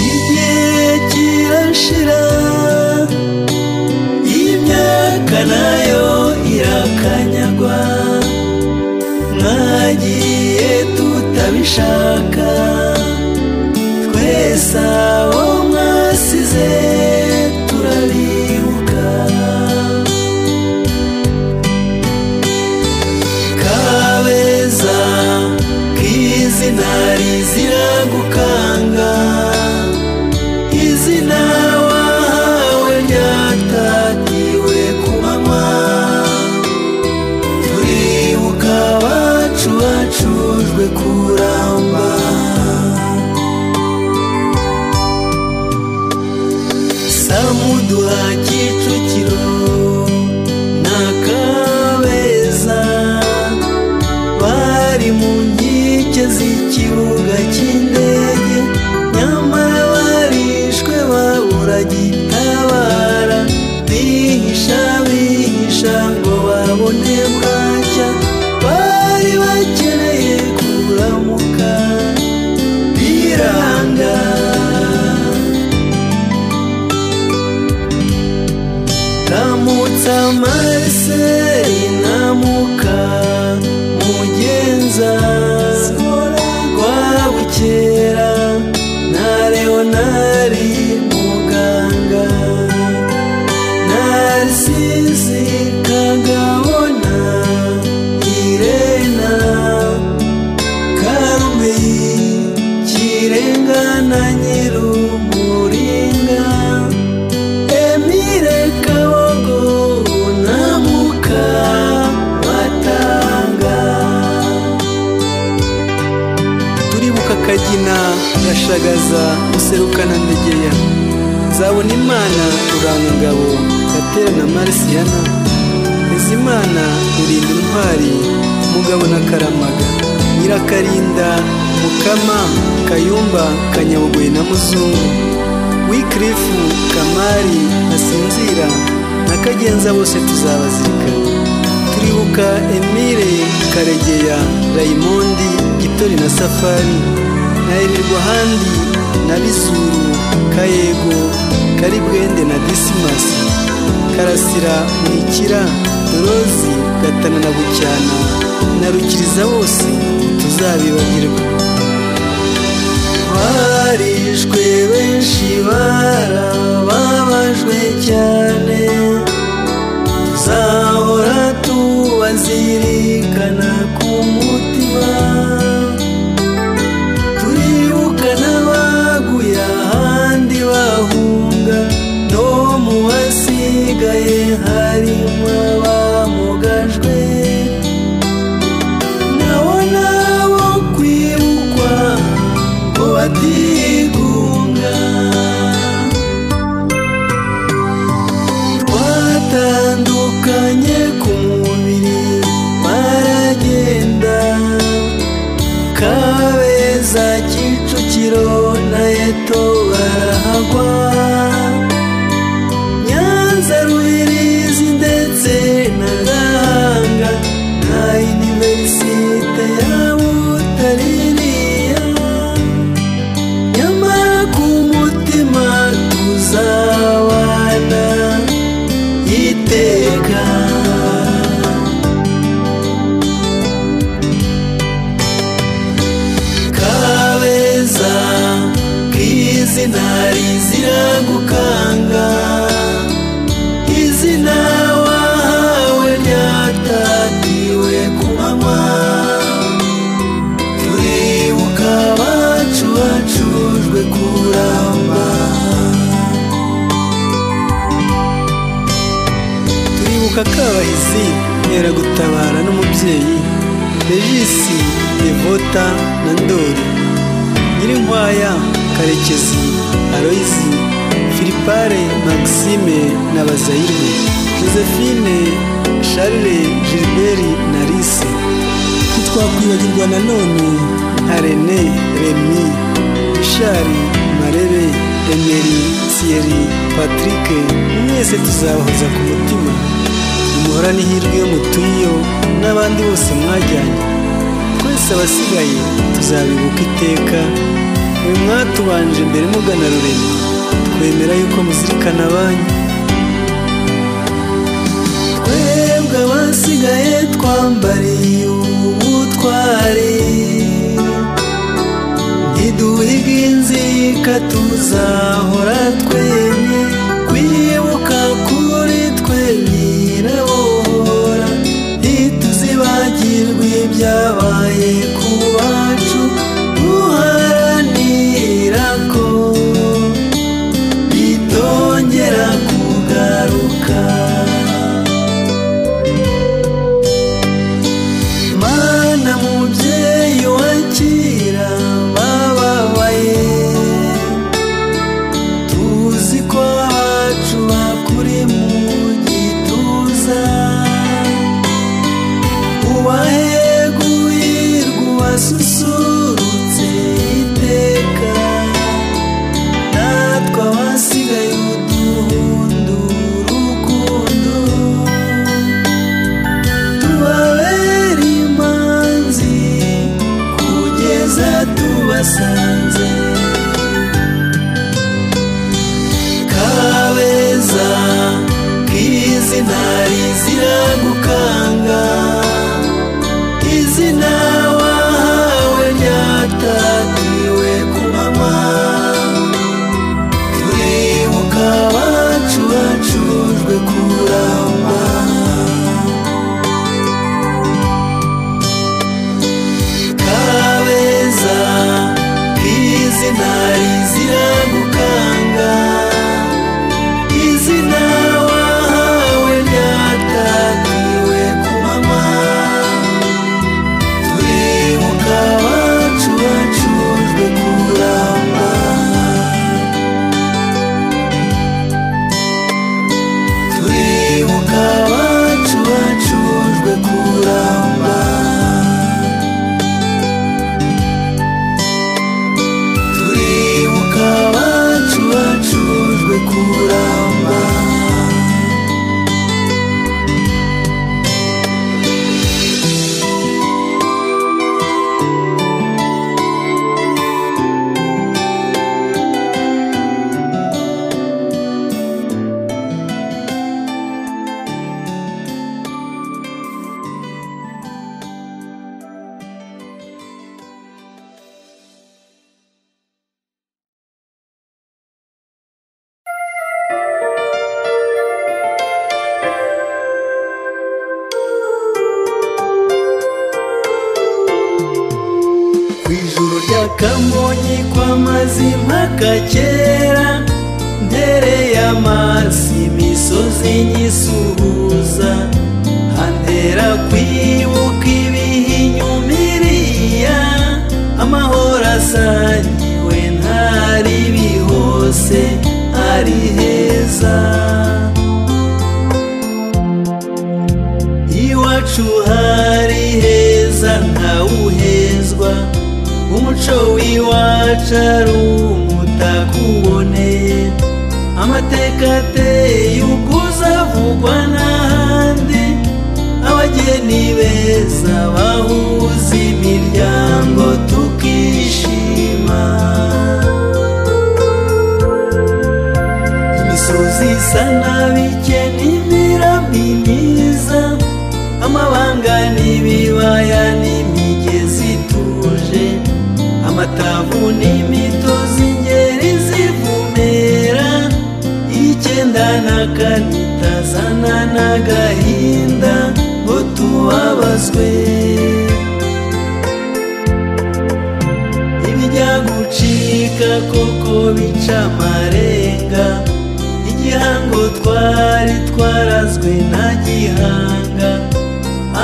[SPEAKER 1] igihe kirashira imyaka nayo irakanyagwa mwagiye tutabishaka twese abo mwasize turabibuka kabeza k'izina rizira gukanga izina wahawe ryatatiwe ku manywa turibuka abacu bacujwe kuramba samuduha kicukiro na kabeza bari mu nkike z'ikibuga cy'indege nyamara barishwe babura gitabara bihisha bihisha ngo babone bwacya bari bakeneye kuramuka biranga ramutsa mariseri namuka mugenza rwabukera na leonari rusizi kagabona irena karume kirenga na nyirumuringa emire kabogo namuka matanga
[SPEAKER 3] turibuka kagina gashagaza userukana ndegeya nzabona imana ruranga ingabo gatera na marisiyana Bizimana rurinda intwari mugabo na karamaga nyirakarinda mukama kayumba kanyabugoyi na muzungu wikirifu kamari asinzira na kagenza bose tuzabazirikana turibuka emile karegeya rayimondi gitori na safari na erirwahandi na bizuru kayego karibwende na disimasi karasira muhikira dorozi gatana na bucyana na rukiriza bose tuzabibagirwa
[SPEAKER 1] barishwe benshi barababajwe cyane tuzahora tubazirikana ku mutima turibuka n'abaguye ahandi bahunga no mu basigaye harimo abamugajwe nabo nabo kwibukwa ngo batigunga twatandukanye ku mubiri baragenda kabeza kicukiro na eto barahagwa nyanza ruhirizi ndetse na gahanga na iniverisite ya butaririya nyamara ku mutima tuzabana iteka kabeza k'izina rizira gukanga izina wahawe ryatatiwe ku manywa turibuka abacu bacujwe kuramba
[SPEAKER 3] turibuka kabahizi gutabara n'umubyeyi regisi devota na ndori nyirinkwaya karekezi aloyizi filipare maxime na bazayire josephine charle gilbert na lise
[SPEAKER 4] ntitwakwibagirwa nanone
[SPEAKER 3] nka rene remi ishari marebe emeri siyeri patrick mwese tuzabahoza ku mutima muhorane ihirwe yo mutuyeho n'abandi bose mwajyanye twese abasigaye tuzabibuka iteka mwe mwatubanje mbere mugana rurema twemera yuko muzirikana abanyu
[SPEAKER 1] twebwe abasigaye twambariye ubutwari ntiduhiga inzika tuzahora twemye kwibuka kuri twe nyirabohora ntituzibagirwe ibyabaye ku bacu duharanira ko bitongera kugaruka mana mubyeyi wakira bababaye tuzi ko abacu bakuri mu gituza ubahegurirwa ubasusurutse iteka natwe abasigaye uduhundura urukundo tubabere imanzi kugeza tubasanze kabeza k'izina rizira gukanga izina wahawe ryatatiwe ku mama turibuka abacu bacujwe kuramba yakamonyi kwa mazima kakera mbere y'amazi imisozi nyisuhuza hantera kwibuka ibihe inyumiriya amahoro asangiwe ntari bihose ari heza iwacu hari heza ntawuhezwa umuco w'iwacu ari umutako uboneye amateka ateye ubwuza avugwa n'ahandi abageni beza bahuza imiryango tukishima imisozi isa n'abike n'imirami myiza amabanga n'ibibaya n'imigezi ituje amatavu n'imitozi ingeri zivumera icyenda na kane itazana n'agahinda ngo tubabazwe ibijya gucika koko bica amarenga igihango twari twarazwe na gihanga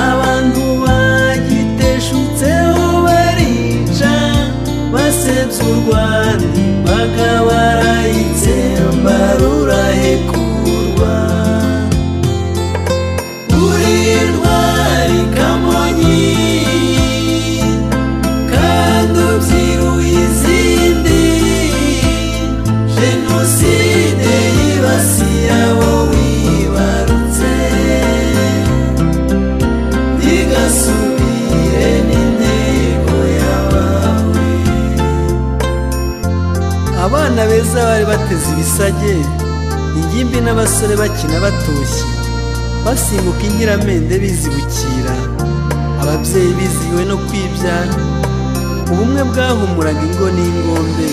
[SPEAKER 1] abantu bagiteshutseho barica basebya u rwanda imbaga barayitsemba rurahekurwa uri intwari kamonyi kandi ubyiruye izindi jenoside yibasiye abo wibarutse ntigasubire n'intego yawe
[SPEAKER 3] abana beza bari bateze ibisage ingimbi n'abasore bakina batoshye basimbuka inkiramende bizibukira ababyeyi bizihiwe no kwibyara ubumwe bwahumuraga ingo n'ingombe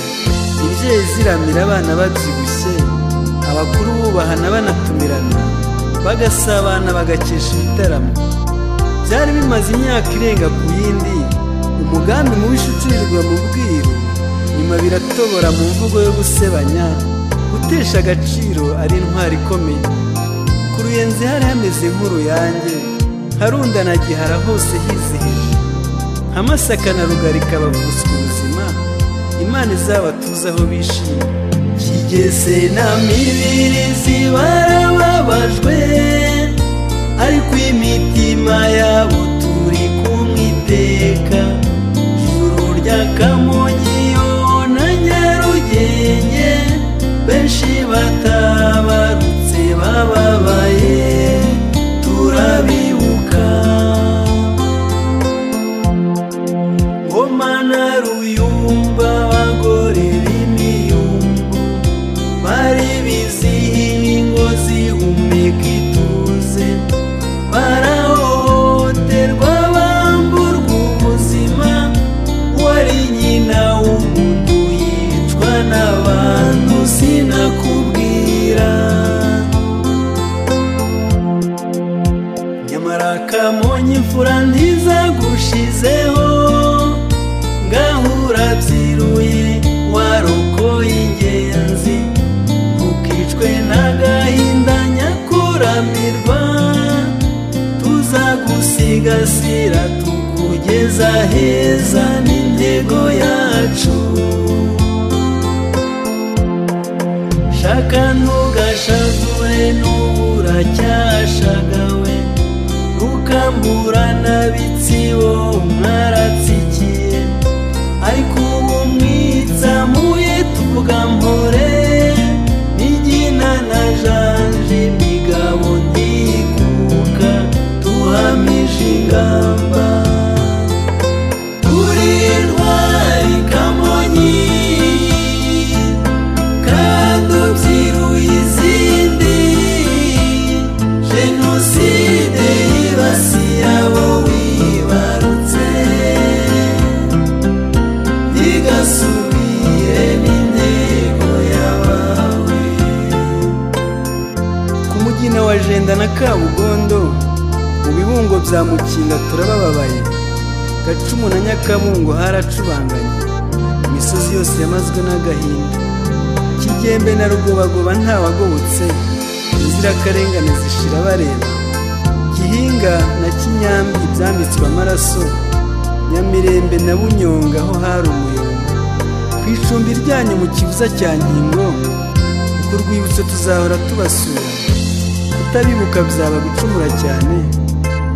[SPEAKER 3] imbyeyi ziramira abana babyibushye abakuru bubahana banatumirana bagasabana bagakesha ibitaramo byari bimaze imyaka irenga ku yindi umugambi mubi ucurirwa mu bwiru nyuma biratobora mu mvugo yo gusebanya gutesha agaciro ari intwari ikomeye ku ruyenzi hari hameze nk'uruyange harundana gihara hose hizihije nka masaka na rugarika bavutse ubuzima imana izabatuze aho bishimye
[SPEAKER 1] kigeze na mibiri zibarababajwe ariko imitima yabo turi kumwe iteka juru ry'akamonyi yo na nyarugenge benshi batabarutse bababaye turabibuka ngoma na ruyumba abagore b'imiyumbu bari bizihiye ingo zihumeka ituze barahohoterwa bamburwa ubuzima wari nyina w'umuntu yicwa n'abantu sinakubwira nyamara kamonyi imfura ntiza gushizeho ngahura byiruye warokoye ingenzi ntukicwe n'agahinda nyakuramirwa tuzagusigasira tukugeza heza n'intego yacu shaka ntugashavure n'ubura cyashagawe rukambura n'abitsibo mwaratsikiye ariko ubu mwitsamuye tuvuga mpore n'igina na janje imigabo ndikuka tuhamije ingamba turi intwari kamonyi kandi ubyiruye izindi jenoside yibasiye abo wibarutse ntigasubire n'intego yabawe
[SPEAKER 3] ku mugina wa jenda na kabugondo mu bibungo bya mukinga turabababaye gacumu na nyakabungo haracubanganye imisozi yose yamazwe n'agahinda kigembe na rugobagoba ntawagobotse inzirakarengane zishira bareba gihinga na kinyambi byambitswe amaraso nyamirembe na bunyonga aho hari umuyonga ku icumbi ryanyu mu kibuza cya nkingo ku rwibutso tuzahora tubasura kutabibuka byaba gucumura cyane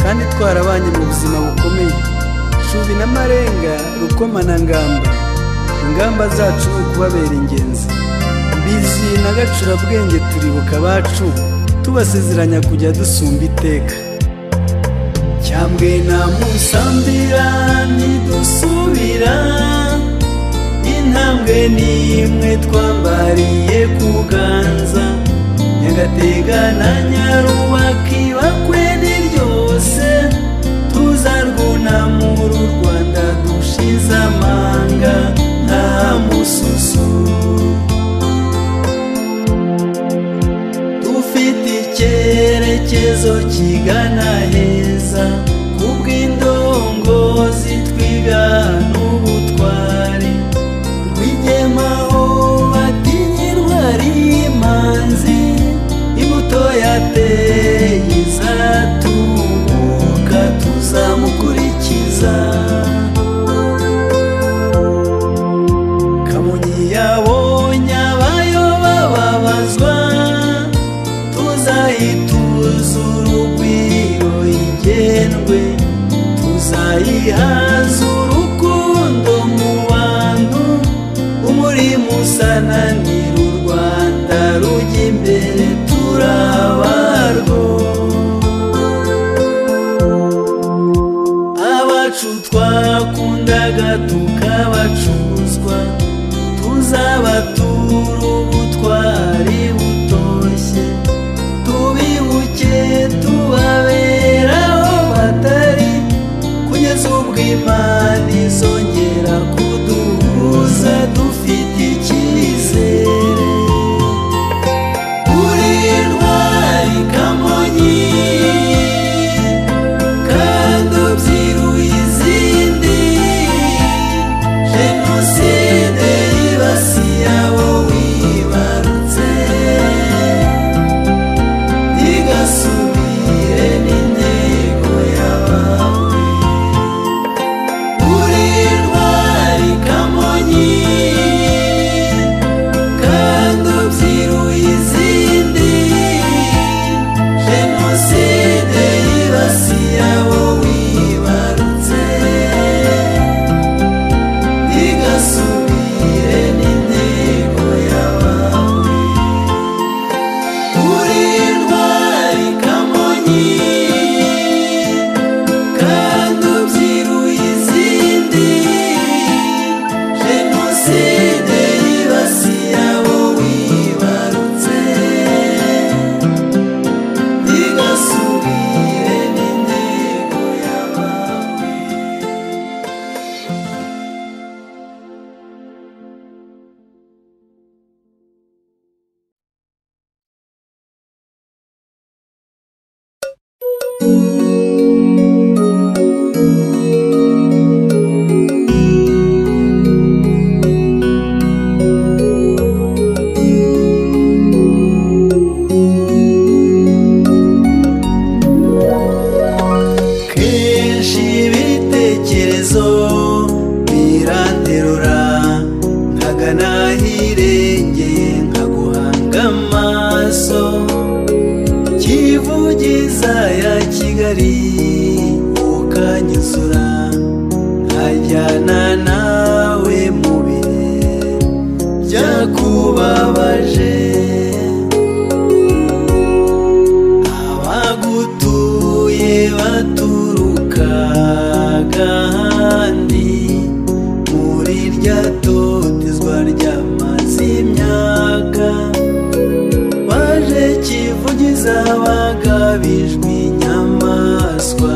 [SPEAKER 3] kandi twarabanye mu buzima bukomeye shubi n'amarenga rukoma na ngamba ingamba zacu ni ukubabera ingenzi mbizi na gacurabwenge turibuka abacu tubasezeranya kujya dusumba iteka
[SPEAKER 1] cyambwe na musambira ntidusubira intambwe n'imwe twambariye ku ganza nyagatega na nyarubaki bakwe ni ryose tuzarwunamura u rwanda dushize amanga nta mususu dufite icyerekezo kigana heza kubw'indongozi twiga n'ubutwari rwigemaho batinye intwari imanzi imbuto yateye izatubuka tuzamukurikiza kamonyi yabonye abayoba babazwa tuzayituzura urugwiro igendwe tuzayihaza urukundo mu bantu umurimo usananira u rwanda rujya imbere turabarwo abacu twakundaga tukabacuzwa tuzabatura ubutwari butoshye tubibuke tubabera aho batari kugeza ubwo imana izongera kuduhuza dufite icyizere uri intwari kamonyi kandi ubyiruye izindi jenoside yibasiye abo wibarutse ntigasubire n'intego yabawe uri intwari kamonyi kandi ubyiruye izindi jenoside yibasiye abo wibarutse ntigasubire n'intego yabawe uri intwari kamonyi kandi ubyiruye izindi jenoside yibasiye abo wibarutse ntigasubire n'intego yabawe kenshi ibitekerezo biranterura nkaga nahirengeye nkaguhanga amaso kivugiza ya kigali ukanyuzura nkajyana nawe mu bihe byakubabaje abagutuye baturuka kandi muri rya totezwa ryamaze imyaka baje kivugiza bagabijwe inyamaswa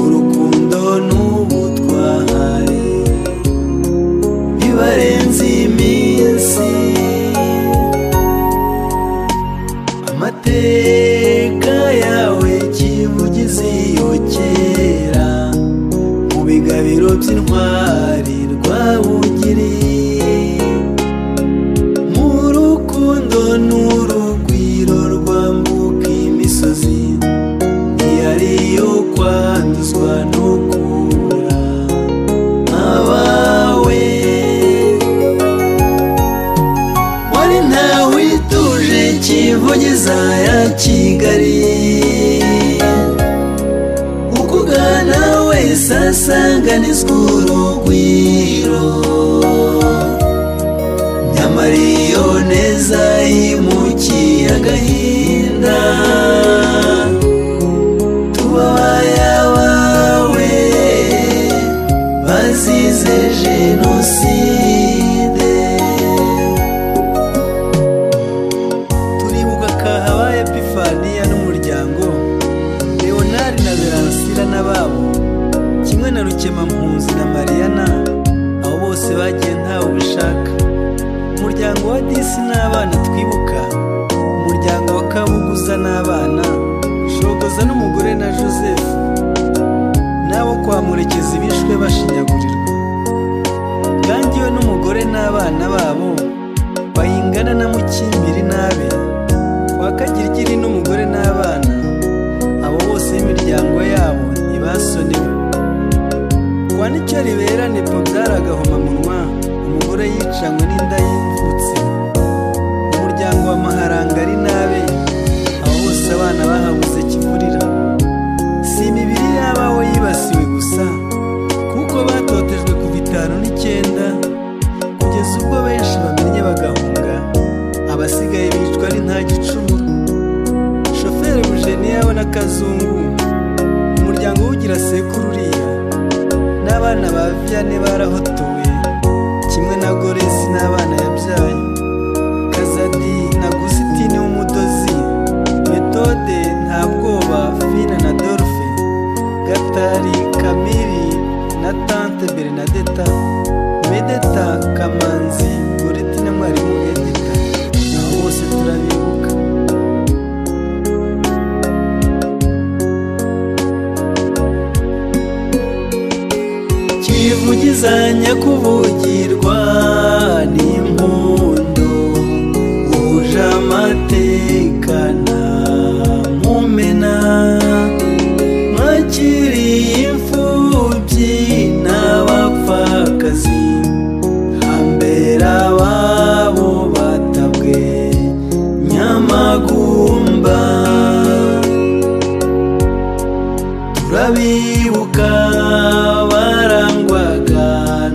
[SPEAKER 1] urukundo n'ubutware bibarenze iminsi amateka yawe kivugize iyo kera mu bigabiro by'intwari rwabugira umubiri mu rukundo n'urugwiro rwambuka imisozi ntihariyo kwanduzwa no kubura abawe wari ntawe ituje kivugiza ya kigali ukugana wese asanganizwa urugwiro nyamara iyo neza yimukiye agahinda tuba ayabawe bazize jenoside turibuka kahabaye epifaniya n'umuryango leonari na beransira n'ababo kimwe na rukemampunzi na mariyana abo bose bagiye ntawe ubishaka umuryango wa disi n'abana twibuka umuryango wa kabuguza n'abana shogoza n'umugore na joseph n'abo kwa murekezi bishwe bashinyagurirwa gangiwe n'umugore n'abana babo bayingana na mukimbiri n'abe kwa kagirigiri n'umugore n'abana abo bose n'imiryango yabo ntibasonewe kwa nicyo ribera nepo byaragahomamunwa umugore yicanywe n'inda yimvutse umuryango wa maharanga ari nabe abo bose abana bahabuze kivurira si imibiri y'abawe yibasiwe gusa kuko batotejwe kuva itanu n'icyenda kugeza ubwo benshi bamenye bagahunga abasigaye bicwa ari nta gicumuro shoferi bujeniya we na kazungu umuryango w'ugira sekuru uriya n'abana ba viyane barahotowe kimwe na goresi n'abana yabyaye kazadi na gusitini w'umudozi metode nta bwoba fina na dorfe gatari kamiri na tante bernadeta medeta kamanzi goreti na mwarimu edita abo bose turabibuka kivugizanya kuvugirwa n'impundu uje amateka nta mumena mwakiriye imfubyi n'abapfakazi hambere ababo batabwe nyamagumba turabibuka barangwaga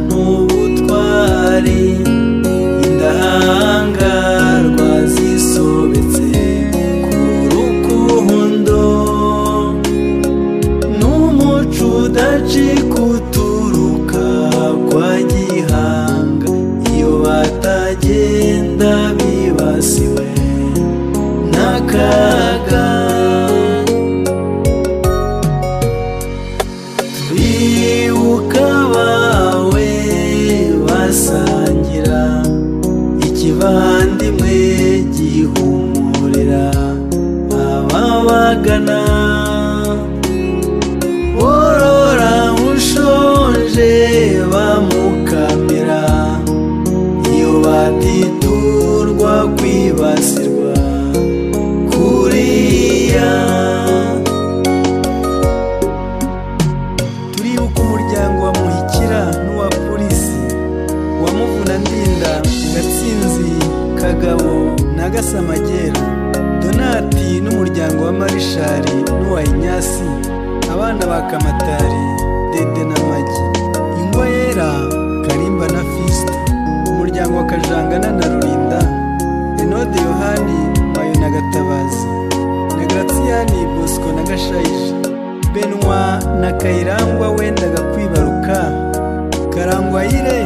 [SPEAKER 1] n'ubutwari indahangarwa zisobetse ku rukundo n'umuco udacika uturuka kwa gihanga iyo batagenda bibasiwe n'akaga bibuka bawe basangira ikivandimwe gihumurira ababagana worora ushonje bamukamira iyo batiturwa kwibasirwa kuriya turibuka umuryango wa muhikira n'uwa polisi wa muvuna ndinda gatsinzi kagabo na gasamagera donati n'umuryango wa marishari n'uwa inyasi abana ba kamatari dede na magi ingwa yera karimba na fisita umuryango wa kajangana na rurinda enode yohani mayo na gatabazi na garatiyani bosco na gashayija benwa na kayirangwa wendaga kwibaruka karangwayire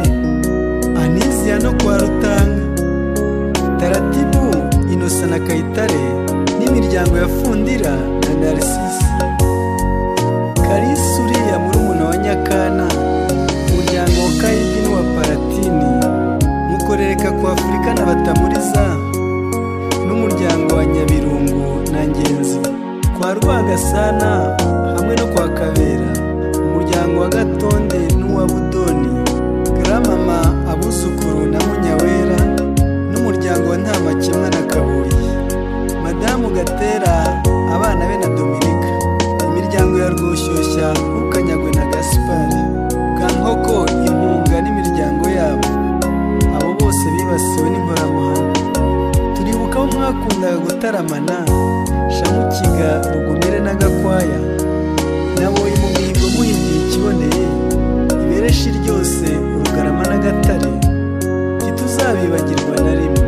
[SPEAKER 1] anizia no kwa rutanga taratibu inosa na kayitare n'imiryango ya fundira na narisisi karisi uriya murumuna wa nyakana umuryango wa kayigi n'uwa paratini mukorereka ku afurika na batamuriza n'umuryango wa nyabirungu na ngenzi kwa rwagasana hamwe no kwa kabera umuryango wa gatonde n'uwa budoni garamama abu mu gatera abana be na dominika imiryango ya rwoshyushya rukanyagwe na gasipari bwa nkoko impunga n'imiryango yabo abo bose bibasiwe n'inkoramuhanga turibuka aho mwakundaga gutaramana shamukiga rugumire na gakwaya naboye mu mihigo muhinduye ikiboneye ibereshi ryose urugarama n'agatare ntituzabibagirwa na rimwe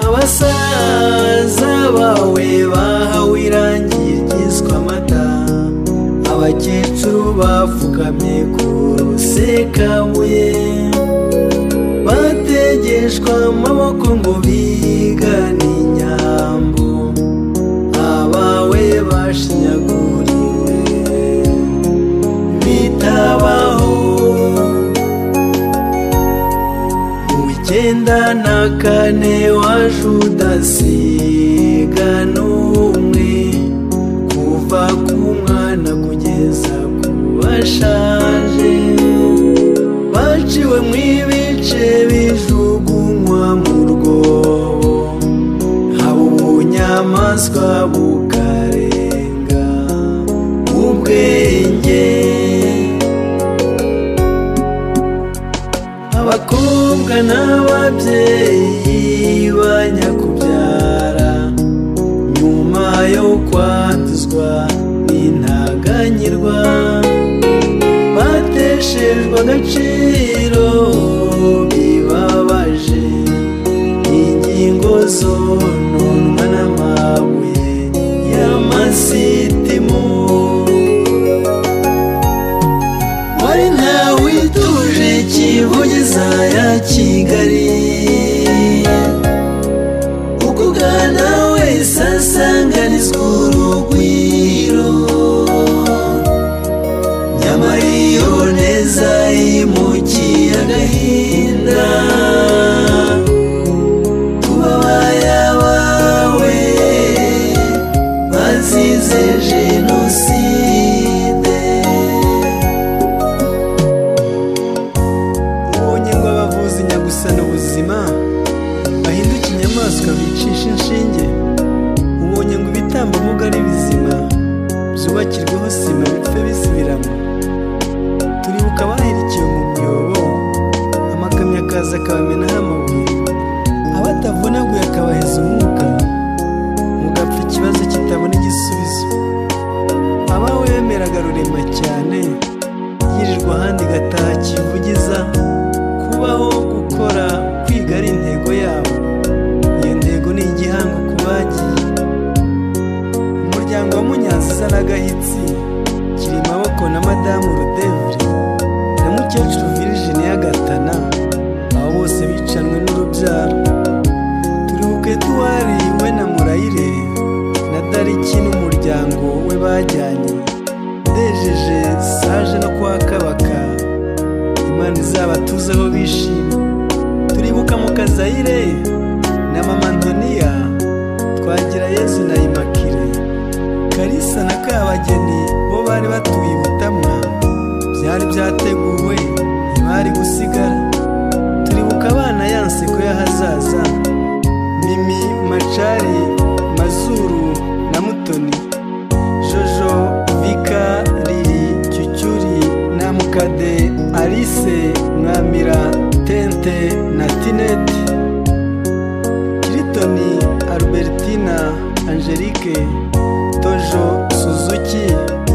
[SPEAKER 1] abasaza bawe bahawe irangi ryiswe amata abakecuru bapfukamye ku rusekabuye bategeshwa amaboko ngo bigane inyambo abawe bashinyaguriwe bitabaho mu icyenda na kane wa judasi umwe kuva ku mwana kugeza ku bashaje baciwe mu ibice bijugunywa mu rwobo haba ubunyamaswa bukarenga ubwenge abakobwa n'ababyeyi banyakubyara nyuma yo kwanduzwa n'intaganyirwa bateshejwe agaciro bibabaje ingingo zononwa n'amabuye y'amasitimo wari ntawe ituje kivugiza ya kigali uko ugana wese asanganizwa urugwiro nyamara iyo neza yimukiye agahinda kubabaya bawe bazize jenoside ubonye ngo abavuzi nyagusana ubuzima bahinduka inyamaswa bicisha inshinge ubonye ngo ibitambambuga ari bizima byubakirweho sima bipfe bisubiramo turibuka abahirikiwe mu byobo amakamyo akaza akabamenaho amabuye abatavunaguye akabaheza umwuka mugapfa ikibazo kitabona igisubizo abawemeraga rurema cyane yirirwa ahandi gataha kivugiza kubaho gukora kwiga ari intego yabo iyo ntego ni igihango ku bagiye umuryango wa munyaziza n'agahitsi kiri maboko na madamu rudevre na mukecuru virgine y'agatana abo bose bicanwe n'urubyaro turibuke tuwari we na murayire na dariki n'umuryango we bajyanye ndejeje saje no kwa kabaka imana izabatuzeho bishimye turibuka mu kazayire na mama ndoniya twagira yezu na imakire karisa na kabageni bo bari batuye i butamwa byari byateguwe ntibari gusigara turibuka abana ya nseko y'ahazaza mimi macari mazuru na mutoni jojo vika riri cyucyuri na mukade alice mwamira tente na tineti kiritoni albertina angelique tojo suzuki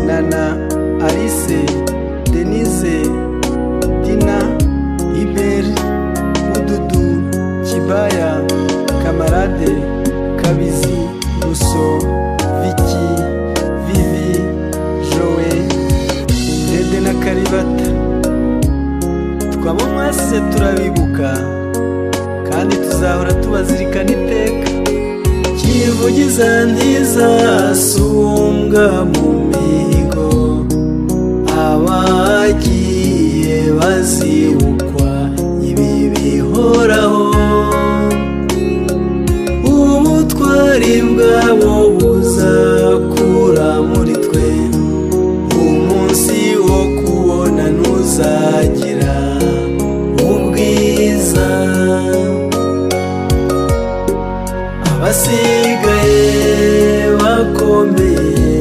[SPEAKER 1] nana alice denise dina iberi mududu kibaya kamarade kabizi ruso viki vivi jowe dede na karibata twaba mwasize turabibuka kandi tuzahora tubazirikana iteka kivugiza ntiza sumbwa mu mihigo abagiye bazibukwa ibi bihoraho ubutwari bwabo buzakura muri twe umunsi wo kubona ntuzagira ubwiza abasi abasigaye bakomeye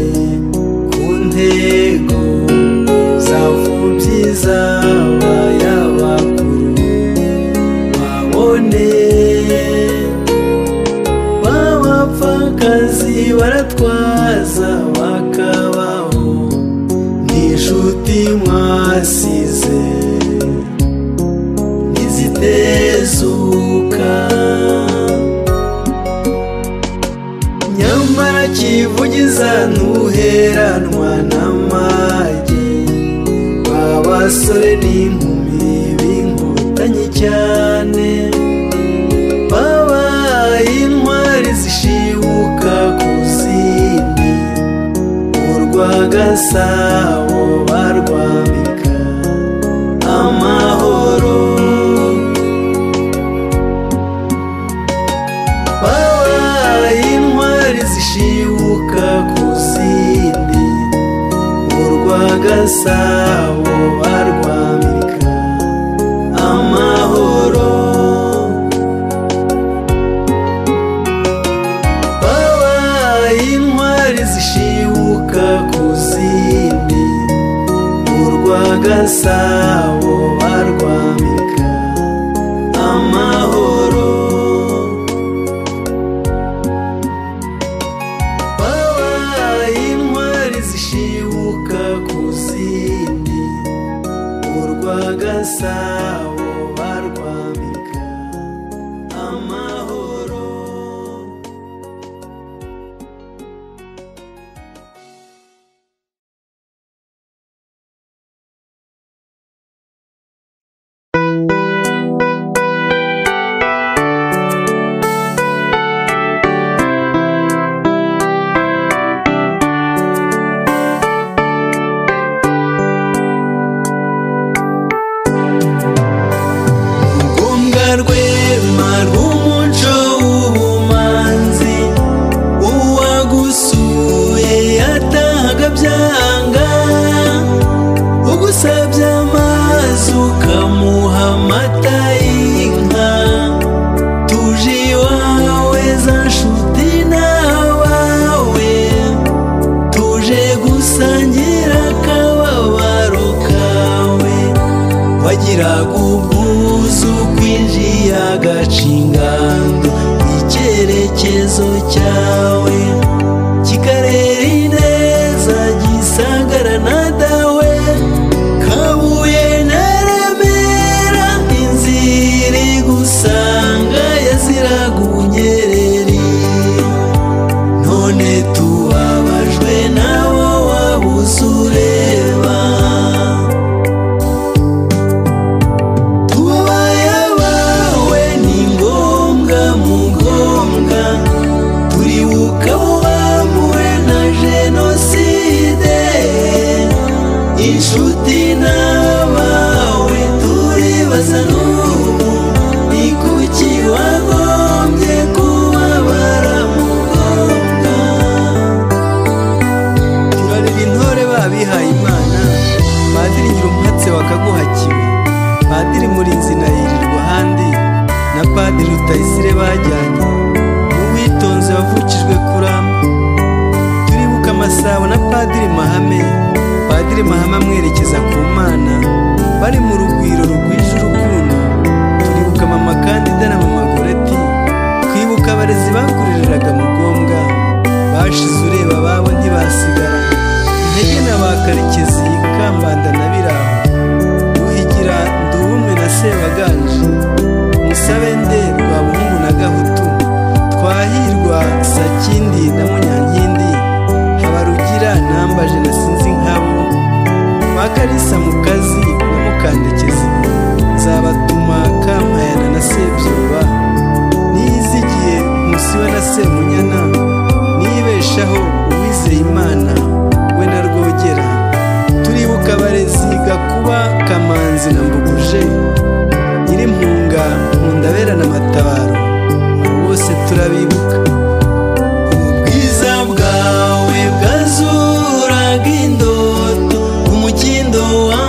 [SPEAKER 1] ku ntego zavubyi z'abayabakuru baboneye b'abapfakazi baratwaza bakabaho n'inshuti mwasize ntizidezuka nyamara kivugiza ntuheranwa n'amage babasore n'inkumi b'inkotanyi cyane babaye intwari zishibuka ku zindi urwa gasabo barwambika amahoro babaye intwari zishibuka ku zindi urwa gasabo barwambika amahoro babaye intwari zishibuka ku zindi urwa gasabo barwambika amahoro babaye intwari zishibuka ku zindi urwa gasabo barwambika amahoro ngombwa rwema rw'umuco w'ubumanzi uwagusuye yatahaga byanga ugusabye amazi ukamuha amata y'inka tuje iwawe za nshuti n'abawe tuje gusangira akababaro kawe wagiraga ubwuzu kwinjiye agacingando icyerekezo cyawe kikarera ineza gisagara na dawe kabuye na remera inzira igusanga yaziraga ubunyereri none tubabajwe nabo wabuze ureba tubabaya bawe ni ngombwa mu ngombwa turibuka wamure na jenoside inshuti n'abawe turibaza n'ubu ni kuki wagombye kubabara mu ngombwa turareba intore babihaye imana padiri nyirumwatse wakaguhakiwe padiri murinzi na yirirwa handi na padiri rutayisire bajyanye n'uwitonze wavukijwe kurama turibuka amasabo na padiri mahame padiri mahame amwerekeza ku mana bari mu rugwiro rugwije urukundo turibuka mama kandida na mama goreti twibuka abarezi bakurereraga mu gombwa bashize ureba ababo ntibasigara intege na ba karekezi kambanda na biraho uhigira ndubumwe na sebaganje musabe nde rwabungu na gahutu twahirwa sakindi na munyankindi habarugira nambaje na sinzi nkabo ba karisa mu kazi na mukandekezi nzabatuma kampayana na sebyoba niyizigiye musiwe na semunyana nibeshaho uwizeye imana we na rwogera turibuka abarezi gakuba kamanzi na mbuguje nyirimpunga nkundabera na matabaro bose turabibuka ubwiza bwawe bwazuraga indoto umukindo wawe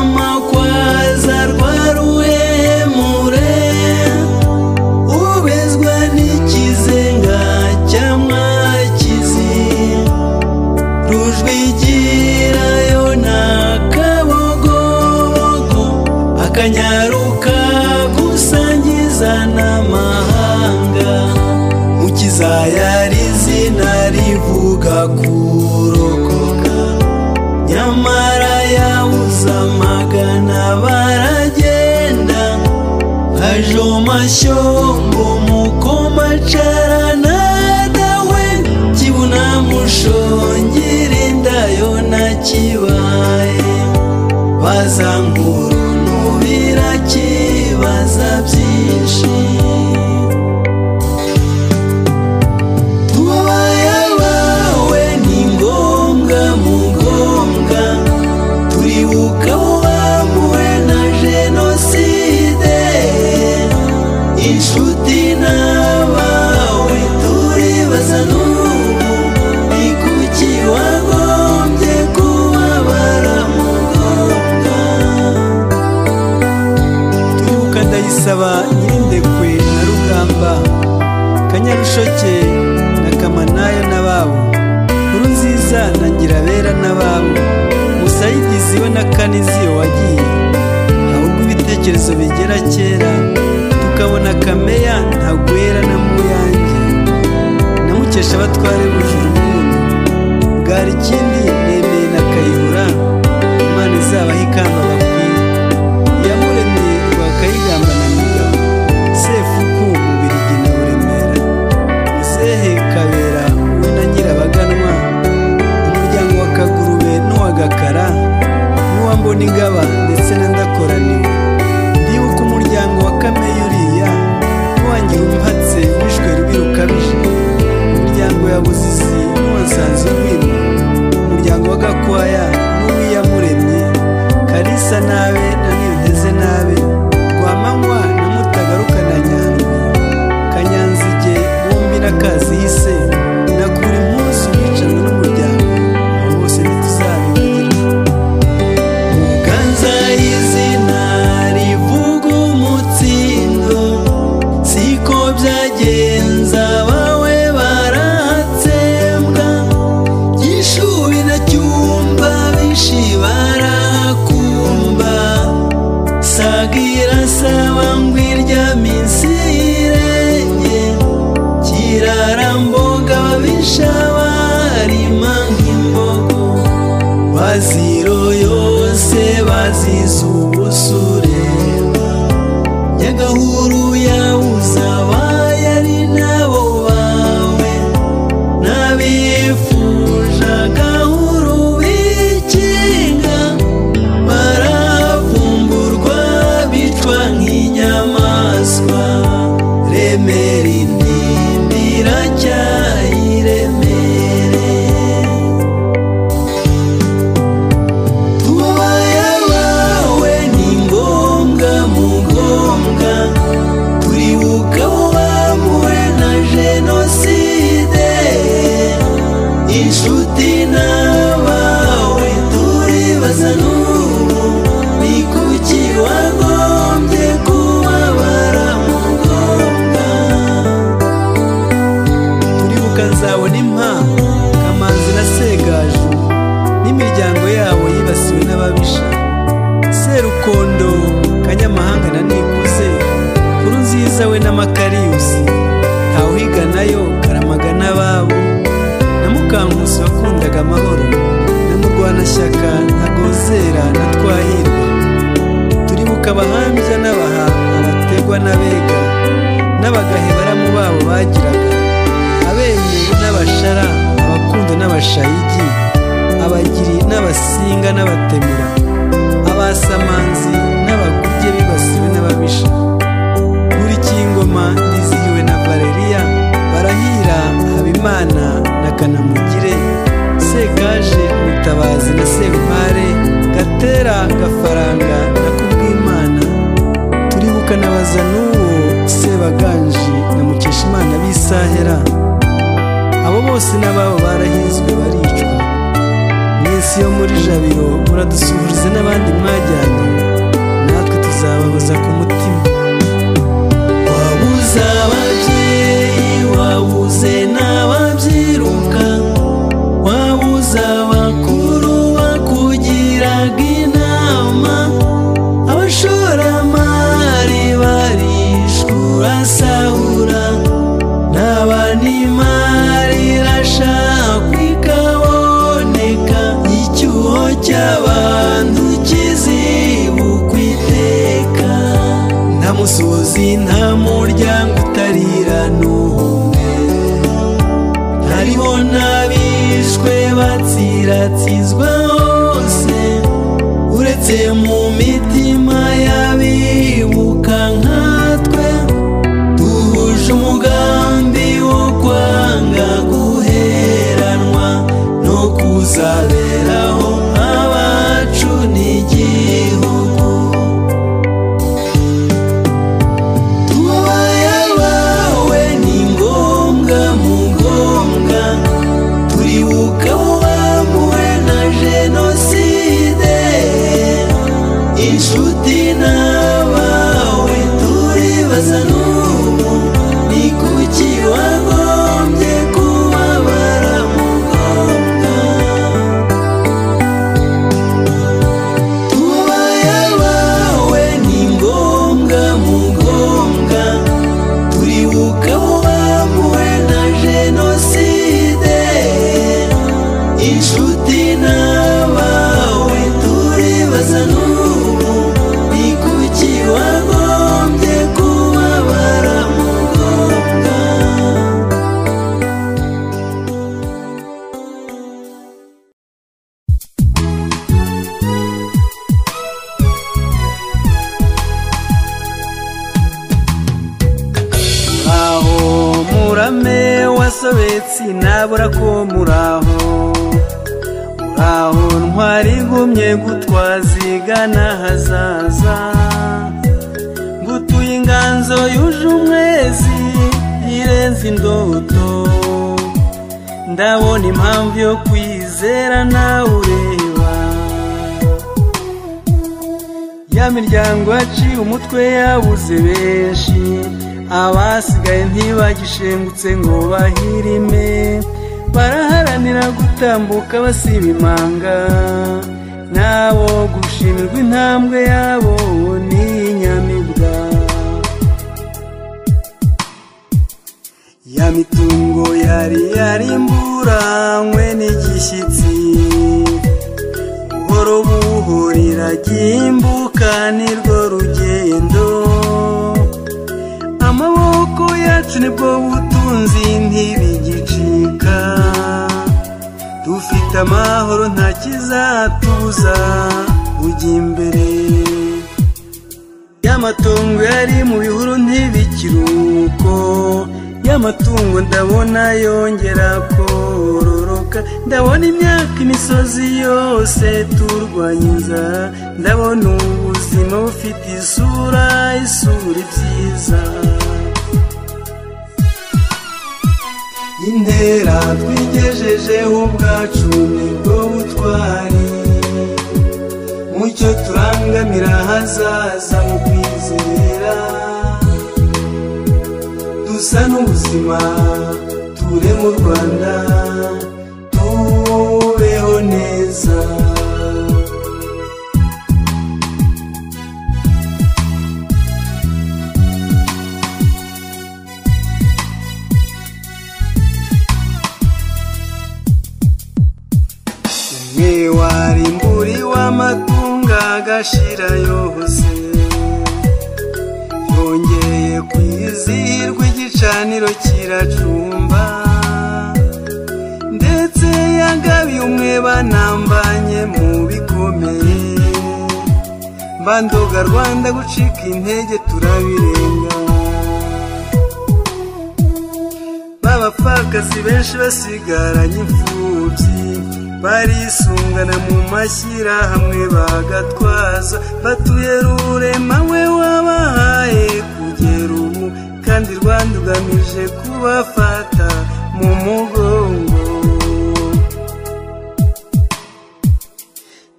[SPEAKER 7] ushaka kurokoka nyamara yabuze amagana baragenda haje amashyo ngo mukomacarana dawe kibuna mushongera indayo nakibaye baza nk'uruntu birakibaza byinshi
[SPEAKER 1] ndayisaba nyirindekwe na rugamba kanyarusheke na kamanayo n'ababo nkuru nziza na ngirabera n'ababo musayigizi we na kaniziyo wagiye ahubwo ibitekerezo bigera kera tukabona kameya ntagwera na muyange namukesha abatware bujura umuntu bwari ikindi nemeye na kayihura imana izabaha ikamba bakwiye iyamuremeye kayigamba na mugabo sefuku mubirigi na buremera muzehe kabera we na nyirabaganwa umuryango wa kagurube n'uwa gakara n'uwa mbonigaba ndetse na ndakoraniwe ndibuka umuryango wa kameya uriya n'uwangira umpatse wishwe rubi rukabije umuryango ya buzizi n'uwasanze urwimo umuryango wa gakwaya n'uwiyamuremye karisa nabe na niyonteze nabe rwamanywa na mutagaruka na nyandwi kanyanzige bombi n'akazihise nakura impuzu wicanwe n'umuryango abo bose ntituzabigira muganza izina rivuga umutsindo siko byagenza bawe barahatsembwa gishubi na cyumba bishi barakumba sagira saba ngwirya minsi irenge kiraramboga babisha barima nk'imbogo baziro yose bazize ubusure nyagahuru yabuze abayari nabo bawe n'abifuje agahuru bikinga baravumburwa bicwa nk'inyamaswa remera intimba iracyayiremere tubaya bawe ni ngombwa mu ngombwa turibuka wamuwe na jenoside inshuti n'abawe turibaza n'ubu ni kuki wagombye kubabara mu ngombwa turibuka nzabona impa kamanzi na segaju n'imiryango yabo yibasiwe n'ababisha serukondo kanyamahanga na nikuze kuru nziza we n'amakariyusi ntawuhiganayo karamaga n'ababo na mukankusi wakundaga amahoro na murwanashyaka na gozera na twahirwa turibuka abahambya n'abahanga bategwa n'abega n'abagahe baramu babo bagiraga abemewe n'abashara abakundo n'abashayigi abagiri n'abasinga n'abatemera abasamanzi n'abaguge bibasiwe n'ababisha buri kingoma nizihiwe na valeriya barahira habimana na kanamugire sekaje mutabazi na serumpare gatera gafaranga na kubwimana turibuka nabaza n'uwo sebaganji na mukeshimana b'isahera abo bose n'ababo barahinzwe baricwa mwese yo muri jabiro muradusuhurize n'abandi mwajyanye natwe tuzababuza ku mutima wabuze ababyeyi wabuze n'ababyiruka wabuze abakuru bakugiraga inama abashoramari barishwe urasahura n'abanimari irashakwa
[SPEAKER 3] isi nta muryango utarira n'umwe hariho n'abishwe batsiratsizwa hose uretse mu mitima y'abibuka nkatwe duhuje umugambi wo kwanga guheranwa no kuzaberaho abacu n'igihugu tubayabawe ni ngombwa mu ngombwa turibuka uwamuwe na jenoside inshuti n'abawe turibaza n'ubu ni kuki wagombye kubabara mu ngombwa tubayabawe ni ngombwa mu ngombwa turibuka wamuwe na jenoside inshuti n'abawe turibaza n'ubu ni kuki wagombye kubabara mu ngombwa
[SPEAKER 1] aho murame wasobetse nabura ko muraho uraho ntwari igumye gutwazigana hazaza ngutuye inganzo yuje umwezi irenze indoto ndabona impamvu yo kwizera nawe ureba ya miryango yaciye umutwe yabuze benshi abasigaye ntibagishengutse ngo bahirime baraharanira gutambuka basiba imanga nabo gushimirwa intambwe yabo ni inyamibwa ya mitungo yari yarimburanywe n'igishyitsi buhoro buhoro iragimbuka ni rwo rugendo amaboko yacu nibwo butunzi ntibigicika dufite amahoro nta kizatuza ujya imbere y'amatungo yari mu bihuru ntibikiri uko y'amatungo ndabona yongera kororoka ndabona imyaka imisozi yose turwanya inzara ndabona ubuzima bufite isura isura ibyiza intera twigejejeho ubwacu nibwo butwari mucyo turangamira hazaza mu kwizera dusa n'ubuzima ture mu rwanda tubeho neza umwe warimburi w'amatungo agashira yose yongeye kwizihirwa igicaniro kiracumba ndetse yagabiye umwe banambanye mu bikomeye mbandoga rwanda gucika intege turabirenga b'abapfakazi benshi basigaranye imfubyi barisungana mu mashyirahamwe bagatwaza batuye rurema we wabahaye kugera ubu kandi rwanda ugamije kubafata mu mugongo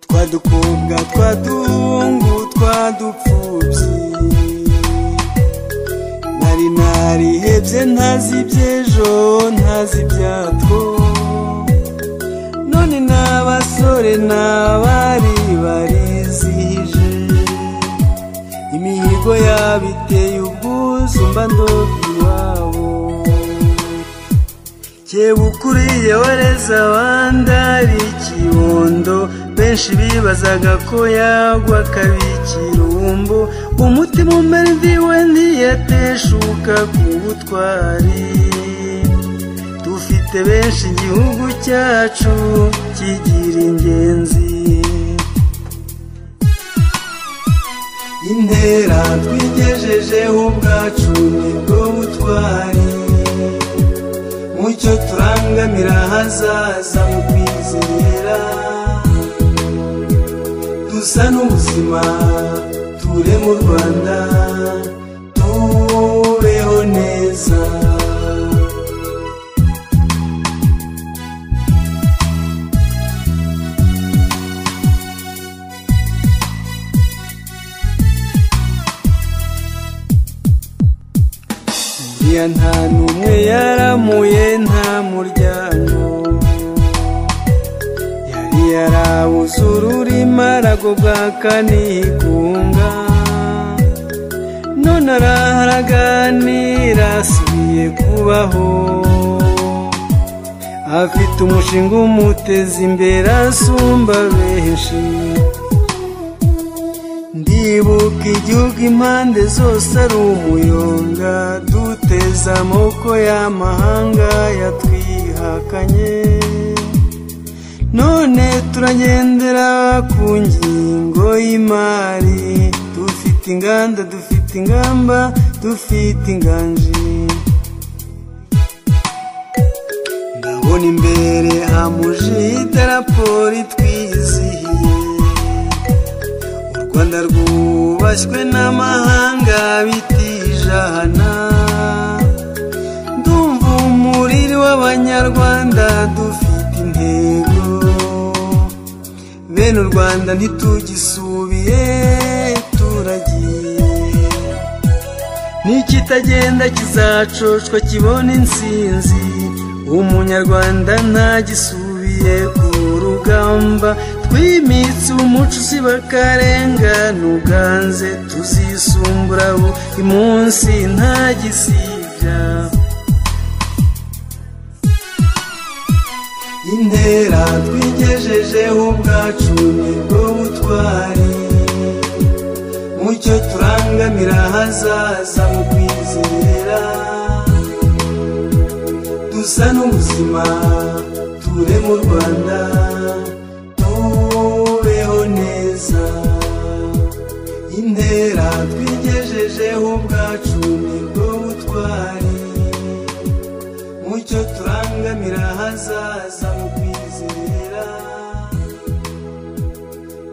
[SPEAKER 1] twadukobwa twaduhungu twadupfubyi nari narihebye ntazi iby'ejo ntazi ibyatwo none n'abasore n'abari barizihije imihigo yabo iteye ubwuzu mba ndobye iwabo kebuka ukuriye wareze abandi ari ikibondo be
[SPEAKER 3] benshi bibazaga ko yagwa akabikira uwumbu umutima umera imvi we ntiyateshuka ku butwari dufite benshi igihugu cyacu kigira ingenzi intera twigejejeho ubwacu nibwo butwari mucyo turangamira ahazaza mu kwizera dusa n'ubuzima ture mu rwanda tubeho neza
[SPEAKER 1] ya nta n'umwe yaramuye nta muryango yari yarabuze ururimi aragobwa akanigunga none araharaganira asubiye kubaho afite umushinga umuteza imbere asumba benshi ndibuka igihugu impande zose ari umuyonga duteza amaboko y'amahanga yatwihakanye none turagendera ku ngingo y'imari dufite inganda dufite ingamba dufite inganji ndabona imbere hamuje idaraporo twizihiye rwanda rwubashywe n'amahanga bitijana ndumva umuriri w'abanyarwanda dufite intego bene u rwanda ntitugisubiye turagiye n'ikitagenda kizacoshwa kibona insinzi umunyarwanda ntagisubiye ku rugamba twimitse umuco usiba akarengane uganze tuzisumbura buri munsi ntagisibya
[SPEAKER 3] intera twigejejeho ubwacu nibwo butwari mucyo turangamira ahazaza mu kwizera dusa n'ubuzima ture mu rwanda intera twigejejeho ubwacu nibwo butwari mucyo turangamira ahazaza mu kwizera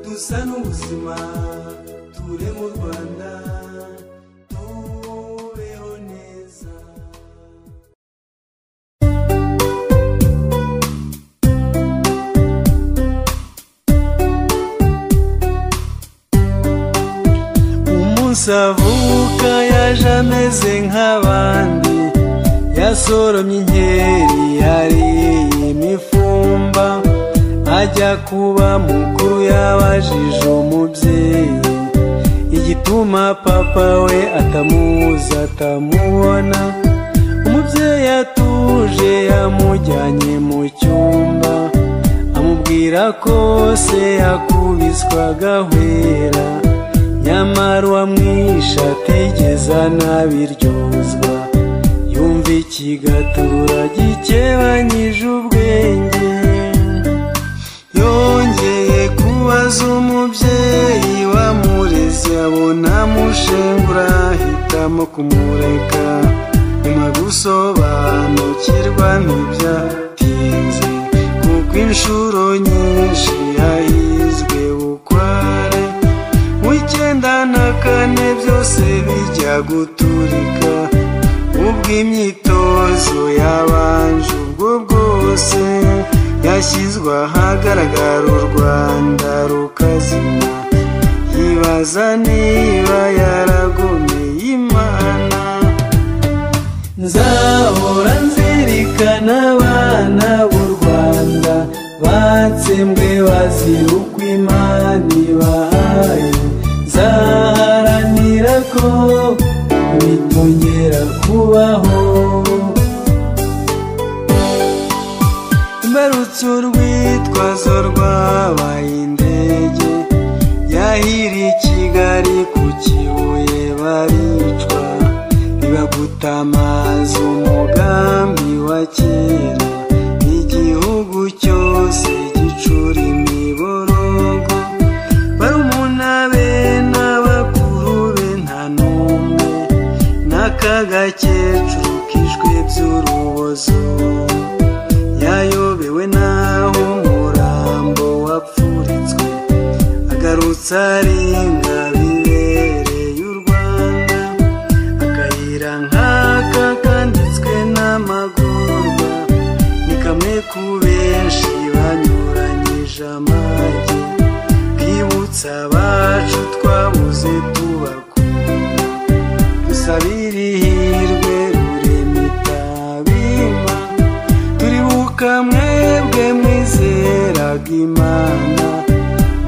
[SPEAKER 3] dusa n'ubuzima ture mu rwanda tubeho neza
[SPEAKER 1] avuka yaje ameze nk'abandi yasoromye inkeri yariye imifumba ajya kuba mukuru yabajije umubyeyi igituma papa we atamuzi atamubona umubyeyi atuje yamujyanye mu cyumba amubwira ko se yakubiswaga ahwera nyamara uwamwishe atigeze anabiryozwa yumva ikigatura gikebanyije ubwenge yongeye kubaza umubyeyi wamureze abona amushengura ahitamo kumureka nyuma gusobanukirwa ntibyatinze kuko inshuro nyinshi yahizwe bukware icyenda na kane byose bijya guturika ubwo imyitozo yabanje ubwo bwose yashyizwe ahagaragara u rwanda rukazima yibaza niba yaragomeye imana nzahora nzirikana abana b'u rwanda batsembwe bazira uko imana ibahaye nzaharanira ko bitongera kubaho mbarutse urwitwazo rwabaye indege yahiriye kigali ku kibuye baricwa bibaguta amazi umugambi wa kera igihugu cyose gicura imiborogo barumuna be n'abakuru be nta n'umwe n'akagakecuru kishwe by'urubozo yayobewe n'aho umurambo wapfuritswe agarutse arenga bibereye u rwanda akayira nk'aka kanditswe n'amagorwa ni kamwe ku benshi banyuranyije amajye bwibutsa abacu twabuze tubakunda dusabire ihirwe rurema itabima turibuka mwebwe mwizeraga imana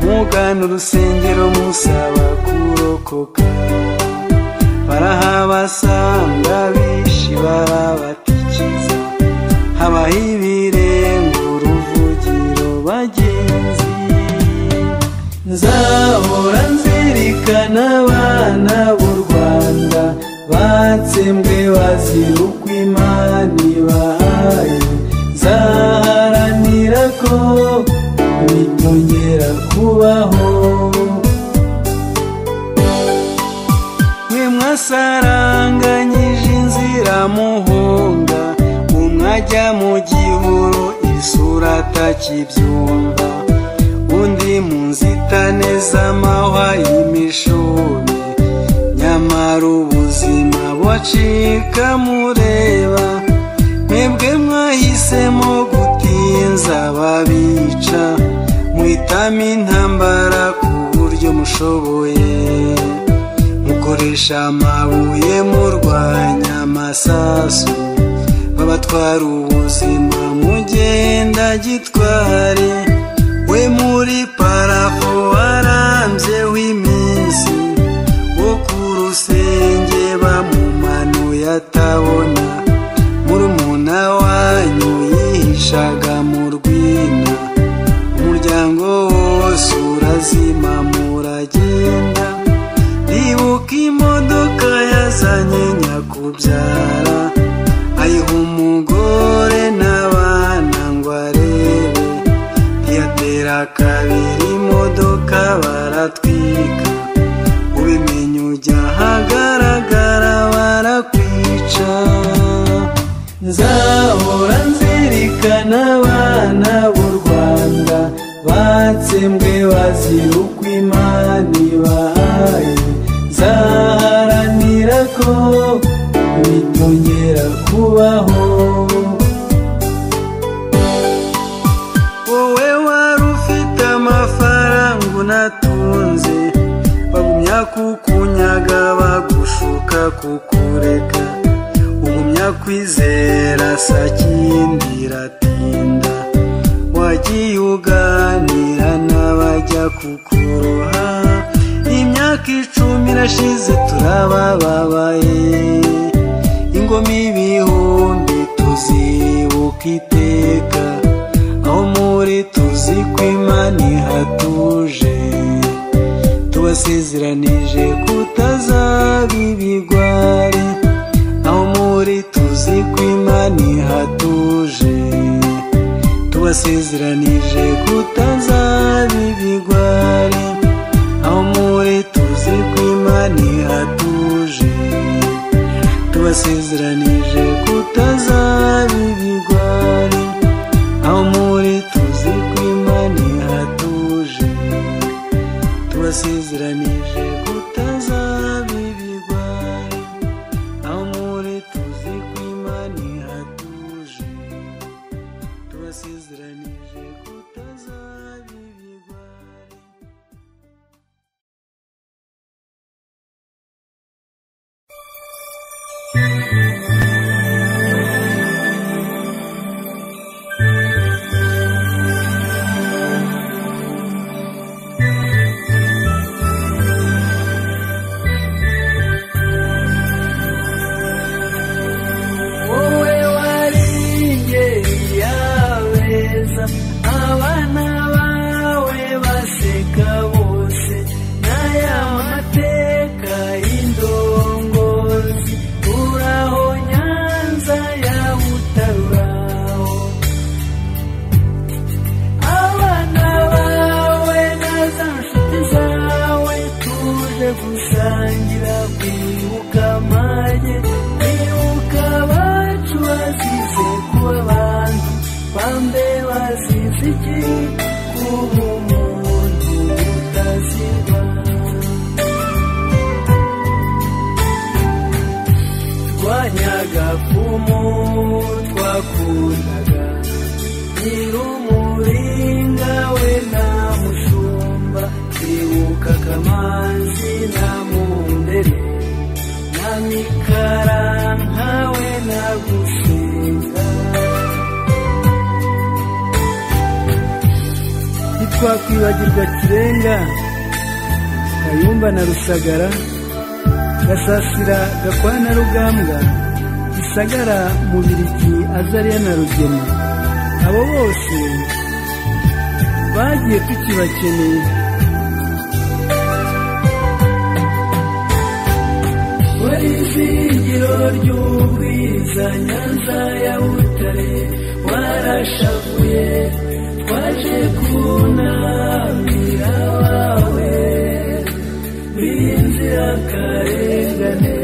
[SPEAKER 1] mugana urusengero musaba kurokoka barahabasanga bishi barabatikiza habaho ibirenga uruvugiro bagenzi nzahora nzirikana abana b'u rwanda batsembwe bazira uko imana ibahaye nzaharanira ko bitongera kubaho mwe mwasaranganyije inzira muhunga umwajya mu gihuru isura atakibyumva undi mu nzitane z'amahwa y'imishumi nyamara ubuzima bucika mureba mwebwe mwahisemo gutinza babica mwitama intambara ku buryo mushoboye mukoresha amabuye murwanya amasasu babatwara ubuzima mugenda gitware we muri parafo arambyeho iminsi wo ku rusenge bamumanuye atabona murumuna wanyu yihishaga mu rwina umuryango wose urazima muragenda ribuka imodoka yazanye nyakubyara ayiha umugore n'abana ngo arebe ntiyatera kabiri imodoka baratwika ubimenya ujya ahagaragara barakwica nzahora nzirikana abana b'u rwanda batsembwe bazira uko imana ibahaye nzaharanira ko bitongera kubaho wowe wari ufite amafaranga unatunze bagumya kukunyaga bagushuka kukureka ugumya kwizera sakindi iratinda wagiye uganira n'abajya kukuroha imyaka icumi irashize turabababaye ingoma ibihumbi tuzibuka iteka aho muri tuzi ko imana ihatuje tubasezeranije kutazaba ibigwari aho muri tuzi ko imana ihatuje tubasezeranije kutazaba ibigwari aho muri tuzi ko imana ihatuje tubasezeranije kutazaba ibigwari aho muri tuzi ko imana ihatuje tubasezeranije kutazaba ibigwari aho muri tuzi ko imana ihatuje tubasezeranije kutazaba ibigwari
[SPEAKER 8] wowe wari ingeri yawe
[SPEAKER 1] abana bawe baseka bose n'aya mateka y'indongozi uraho nyanza ya butaruraho abana bawe na za nshuti zawe tuje gusangira kwibuka amage kwibuka abacu bazize kuba abantu bambe bazize iki kuba umuntu utazirwa twanyaga kumu twakundaga nyir'umuringa we na mushumba kwibuka kamanzi na mundere na mikaranka we na gusenga
[SPEAKER 9] ntitwakwibagirwa kirenga kayumba na rusagara gasasira gakwana rugambwa gisagara mubiriki azariya na rugema abo bose bagiye tukibakeneye
[SPEAKER 1] wari izingiro ry'ubwiza nyanza ya butare warashavuye twaje kunamira wawe b'inzirakarengane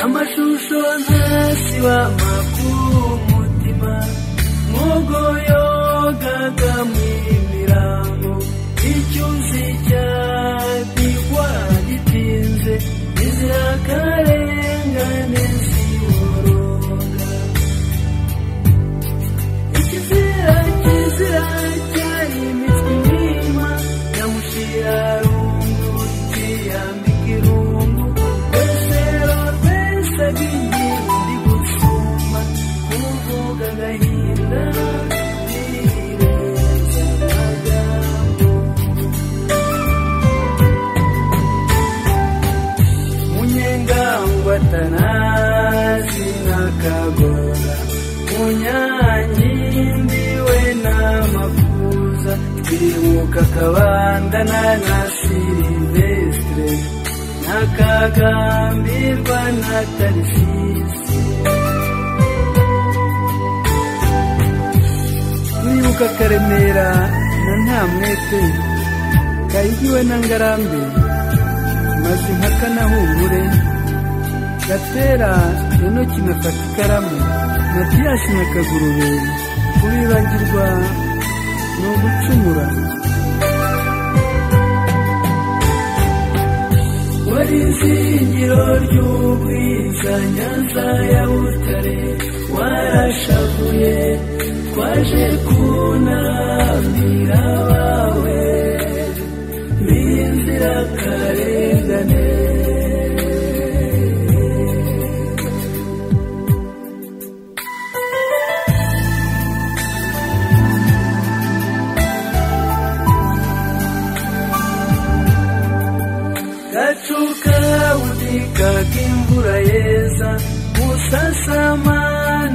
[SPEAKER 1] amashusho ntasiba amakuru umutima nk'ubwo yogaga mu mirambo icyuzi cyagirwa gitinze izirakarengane ziboroga ikizira kizira cyari imitwe inyuma nyamushira runguti yambika irungu rwesero rwesagiye ndi gusuma kuvuga agahinda nireza amagambo munyengangwatanazi nakagora munyangindiwe n'amakuza twibuka kabandana na silivestre nakagambirwa na tarisisi
[SPEAKER 9] turibuka karemera na ntamwete kayigiwe na ngarambe maze impaka na humure gatera enoki na fatikaramu matiyasi na kagurube kubibagirwa ni ugucumura
[SPEAKER 1] wari izingiro ry'ubwiza nyanza ya butare warashavuye twaje kunamira abawe b'inzirakarengane gacuka budika k'imvura yeza musasama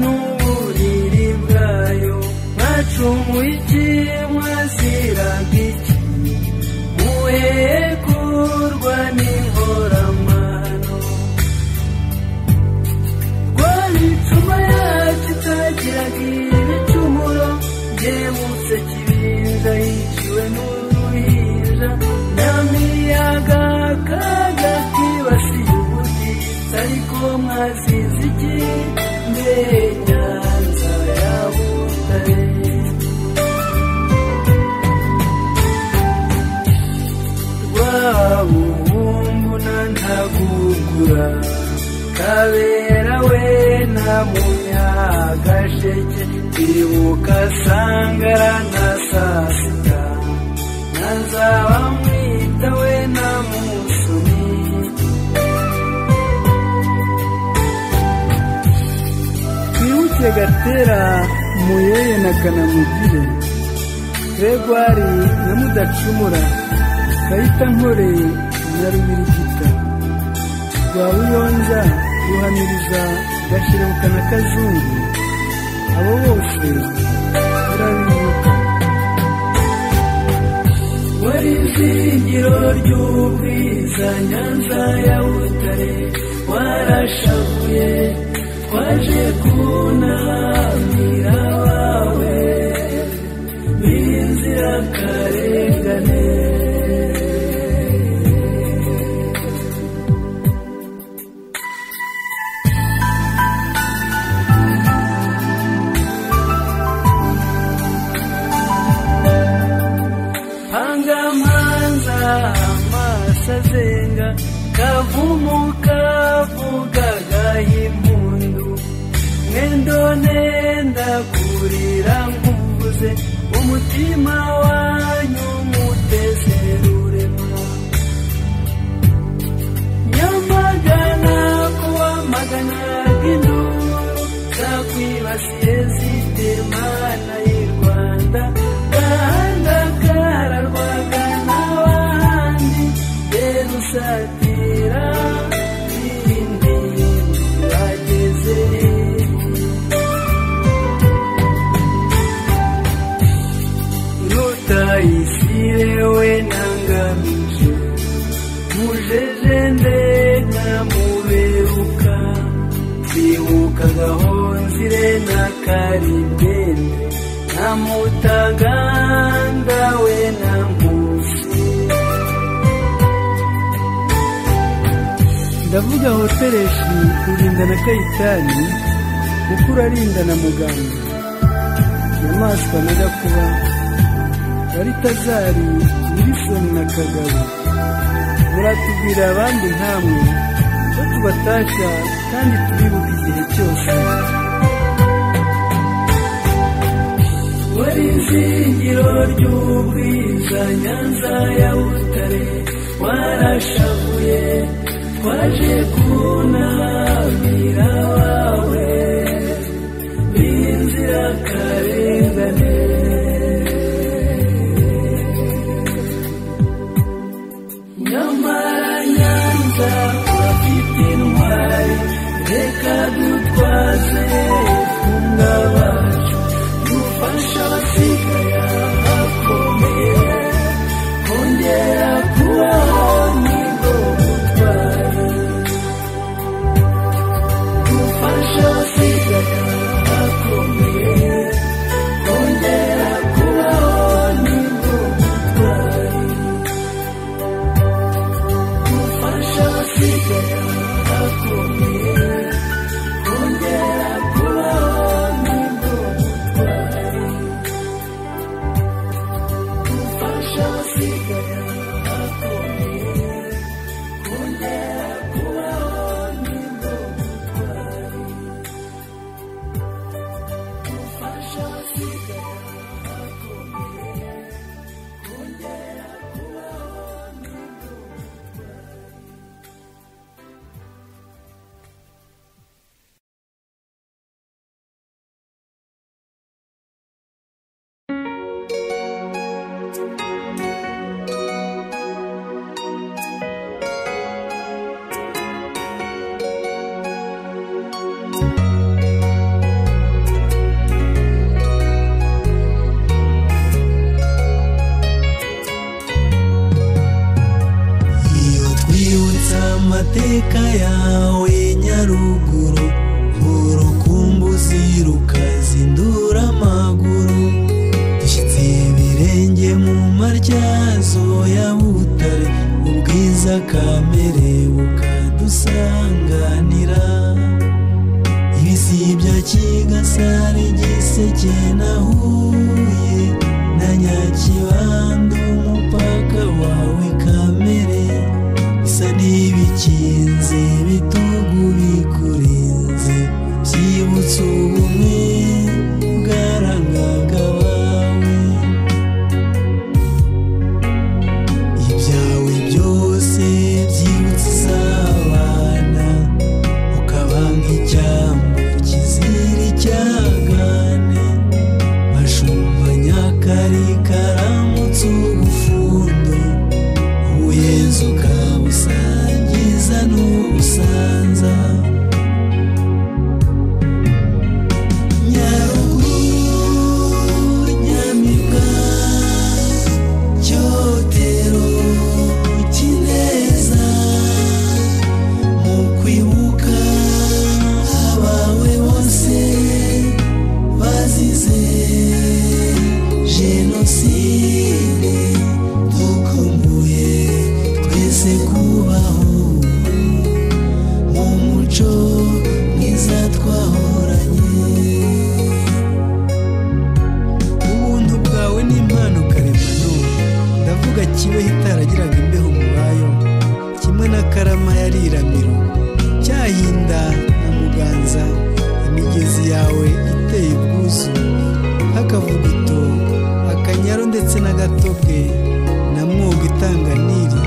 [SPEAKER 1] n'uburiri bwayo mwacumuye iki mwaziraga iki muhekurwa n'inkoramano rwabicuma yacu itagiraga ibicumuro byemutse kibinja yiciwe n'uruhinja nyamiyaga kaga kibasiye ubutitsa ariko mwazize iki mbe nyanza ya butare rwabuhumbu na ntagugura kabera we na munyagasheke ibuka sangara na sasita nazaba mwita we na musoni
[SPEAKER 9] twibuke gatera muyeye na kanamugire
[SPEAKER 3] gregwari na mudacumura kayita nkore na rubirigita rwa buyonza ruhamiriza gashiruka na kazungu abo bose barabibuka wari izingiro ry'ubwiza nyanza ya butare warashavuye twaje kunamira abawe b'inzirakarengane pangamanza amaso azenga kavumu kavuga gahimpundu mwendo nenda kurira nkuvuze umutima wanyu mutezerurema nyamagana kuwa magana y'induru zakwibasiye zitemana y'i rwanda gahanda kararwaga n'abandi yerusatira irindi bageze rutayisirewe ntangamije mujeje ndega muberuka bibuka gahonzire na karibende na mutaganda we na nkusi ndavuga hotereshi kurinda na kayitani mukuru arinda na muganga inyamaswa na gakuba baritazari wilisoni na kagabo muratubwira abandi nkamwe ko tubatasha kandi tubibuka igihe cyose wari izingiro ry'ubwiza nyanza ya butare warashavuye twaje kunamira wawe b'inzirakarengane nyamara nyanza urafite intwari reka dutwaze ubutumwa bacu dufasha abasigaye abakomeye kongera kubaho nibwo butwari dufasha abasigaye abakomeye kongera kubaho nibwo butwari dufasha abasigaye abakomeye kongera kubaho nibwo butwari dufasha abasigaye abakomeye kongera kubaho nibwo butwari dufasha abasigaye abakomeye kongera kubaho nibwo butwari
[SPEAKER 1] iyo twibutsa amateka yawe nyaruguru urukumbuzi rukazindura amaguru dushyitse ibirenge mu maryazo ya butare ubwiza kamere bukadusanganira ibisibya kigasare giseke na huye na nyakibanda umupaka wawe kamere bisa n'ibikinze bitugu bikurinze byibutsa ubumwe bwarangaga abawe ibyawe byose byibutsa izabana ukaba nk'icyambu kizira icyagane bashumba nyakarikara
[SPEAKER 10] z'ubufundo ubuyenzi ukabusangiza n'ubusanza nyaruguru nyamibwa cyotero kineza mu kwibuka abawe bose bazize jenoside dukumbuye twese kubaho mu muco mwiza twahoranye
[SPEAKER 1] ubuntu bwawe ni impano karemano ndavuga kibeho itaragiraga imbeho mu bayo kimwe na karama yari iramiro cyahinda na muganza imigezi yawe iteye ubwuzu nk'akavuguto akanyaro ndetse n'agatobwe na mwogo itanga niri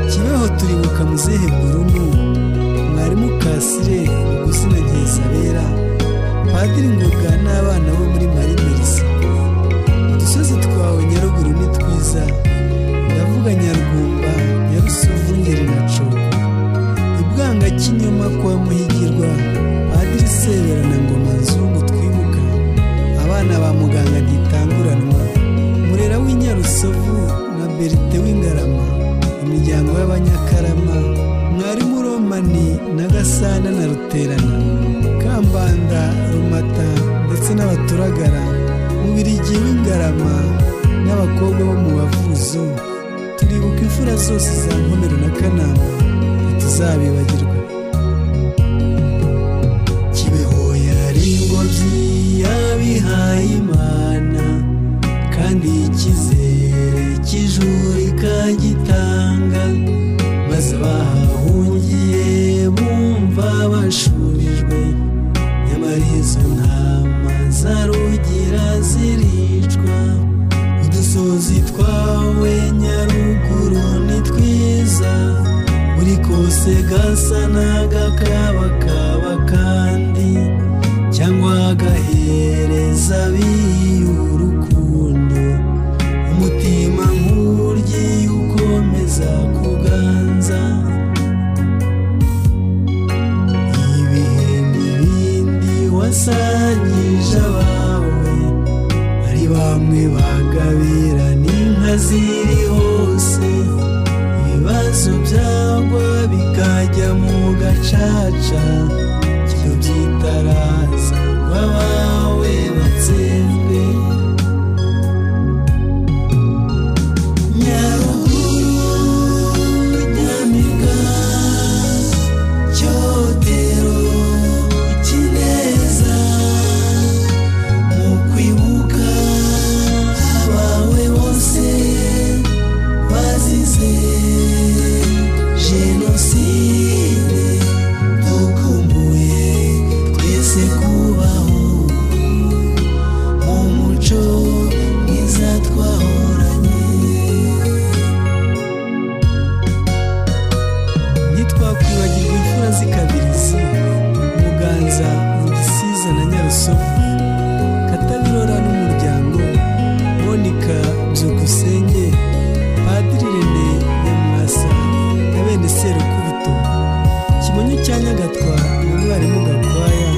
[SPEAKER 1] kibeho turibuka muzehe burunu mwarimu kasire ubuzina gisabera padiri ngoga n'abana bo muri marimerisi udusozi twawe nyaruguru ni twiza ndavuga nyarugumba nyarusovu ngeri na cogo ibwanga kinyoma kwa muhigirwa padiri sebera na ngoma nzungu twibuka abana ba muganga ntitanguranwa murera w'inyarusovu na berite w'ingarama imiryango y'abanyakarama mwarimu romani na gasana na ruterana kambanda rumata ndetse n'abaturagara mubirigi w'ingarama n'abakobwa bo mu bavuzo turibuka imfura zose za nkomero na kanama ntituzabibagirwa
[SPEAKER 10] kibeho yari ingobyi yabihaye imana kandi icyizere cy'ijuru ikagitanga maze bahahungiye bumva bashurijwe nyamara izo ntama zarugira ziricwa udusozi twawe nyaruguru ni twiza buri kose gasa n'agakabakaba kandi cyangwa agahereza biyu urukundo umutima nk'ugiye ukomeza kuganza ibihe n'ibindi wasangije abawe ari bamwe bagabira n'inka ziri hose ibibazo byagwa bikajya mu gacaca kigo byitaraza ngo abawe batsembwe nyaruguru nyamiga icyotero kineza mu kwibuka abawe bose bazize jenoside dukumbuye twese kubaho mu muco mwiza twahoranye
[SPEAKER 1] ntitwakwibagirwa imfura z'i kabirizi muganza mu gisiza na nyarusovu katabirora n'umuryango monika byukusenge padiri rene nyamwasa na bene serukubito kimonyo cya nyagatwa na mwarimu gakwaya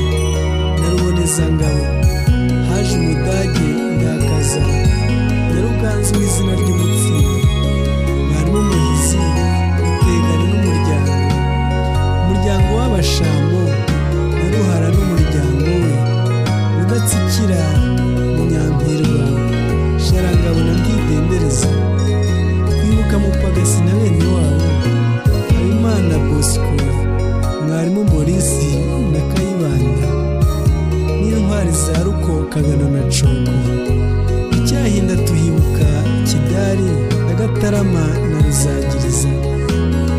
[SPEAKER 1] na rubonezangabo haje umudage ndakaza na ruganzu mu izina ry'umutsindo mwarimu muhizi utegana n'umuryango umuryango w'abashambo na ruhara n'umuryango we udatsikira munyampirwa sharangabo na bwidendereza kwibuka mupagasi na bene wabo habimana bosco mwarimu morisi na kayibanda n'intwari za rukokagana na cogo icyahinda tuhibuka kidari na gatarama na ruzagiriza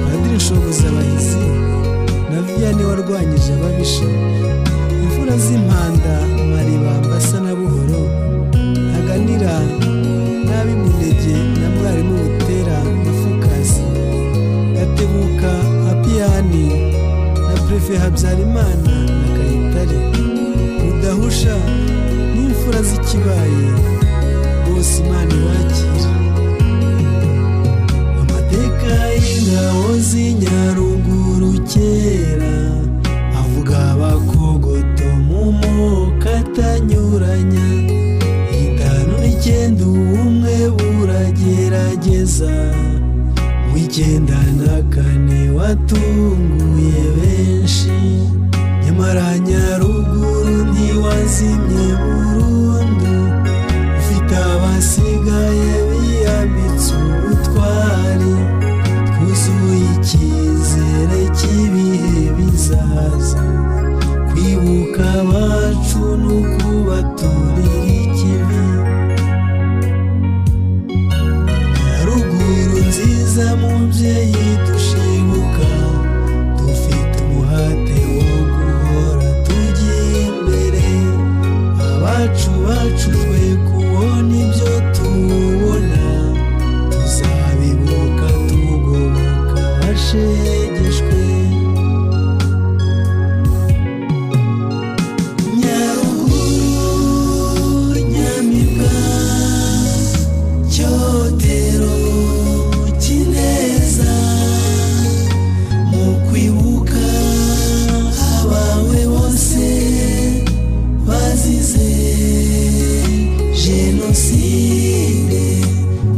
[SPEAKER 1] padiri shobuza abahizi na viyane warwanyije ababisha imfura z'impanda mariba mbasa na buhoro ntaganira n'ab'imunege na mwarimu butera na fokasi gatebuka apiyani na prefe habyarimana na kayitare rudahusha n'imfura z'ikibaye bose imana ibakira ageza mu icyenda na kane watunguye benshi nyamara nyaruguru ntiwazimye burundu ufite abasigaye biyambitse ubutwari twuzuye icyizere cy'ibihe bizaza kwibuka abacu ni ukubaturira ikibi Nyaruguru nziza mubyeyi dushibuka dufite umuhate wo guhora tugiye imbere abacu bacu twe kubona ibyo tubona tuzabibuka tugoboka abashegeshwe nyaruguru nyamibwa icyotero kineza mu kwibuka abawe bose bazize jenoside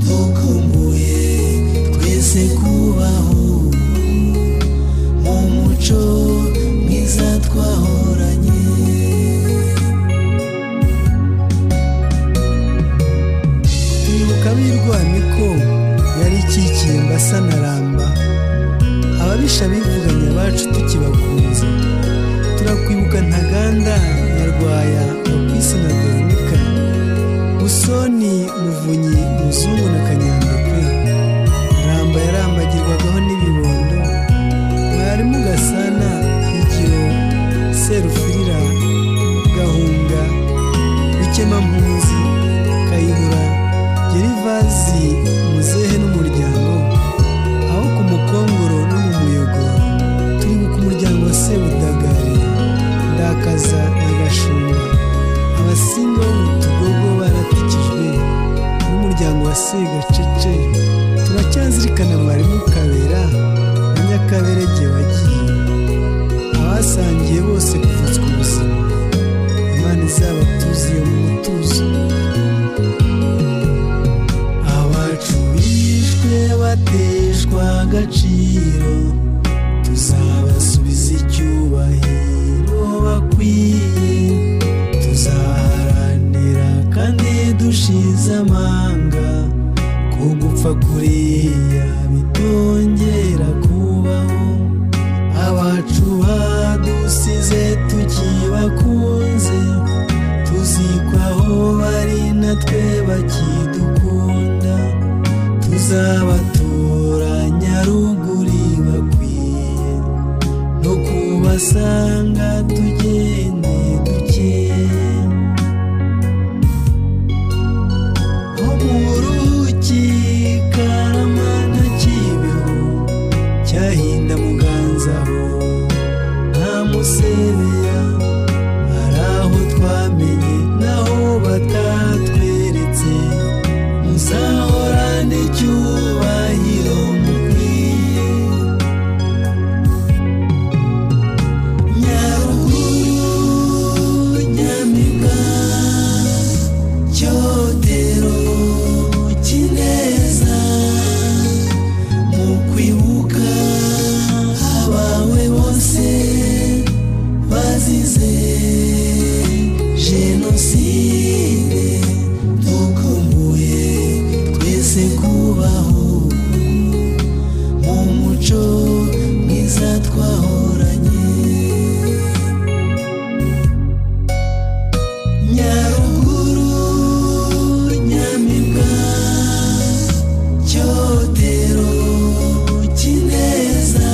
[SPEAKER 1] dukumbuye twese kubaho mu muco mwiza twahoranye
[SPEAKER 11] twibuka birwaniko yari ikikiye mbasa na ramba ababisha bivuganye abacu tukibakunze turakwibuka ntaganda nyarwaya mupisi na veronika busoni muvunyi muzungu na kanyandekwe ramba yarambagirwagaho n'ibibondo mwarimu gasana higiro serufirira gahunga bikemampunzi kayihura gerivazi muzehe n'umuryango aho ku mukongoro no mu muyogo turibuka umuryango wa sebudagari ndakaza na gashumba abasinga bo mu tugogo baratikijwe n'umuryango wa segacece turacyazirikana mwarimu kabera na nyakaberege wagiye abasangiye bose kuvutswa ubuzima imana izabatuziye mu mutuzo
[SPEAKER 1] abacu bishwe bateshwa agaciro tuzabasubiza icyubahiro bakwiye tuzaharanira kandi dushize amanga ko gupfa kuriya bitongera kubaho abacu badusize tukibakunze tuzikwa aho bari natwe bakidukunda tuzabatura nyaruguri bakwiye no kubasanga tugende dukeye nko mu rugi karama na kibeho cyahinda muganza ho nta musebeya hari aho twamenye naho batatweretse muzahorane icyubahiro mukwiye nyaruguru nyamibwa icyotero kineza mu kwibuka abawe bose bazize jenoside dukumbuye twese kubaho mu muco mwiza twahoranye nyaruguru nyamibwa cyotero kineza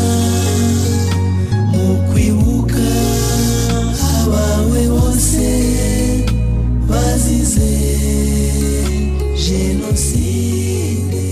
[SPEAKER 1] mu kwibuka abawe bose bazize jenoside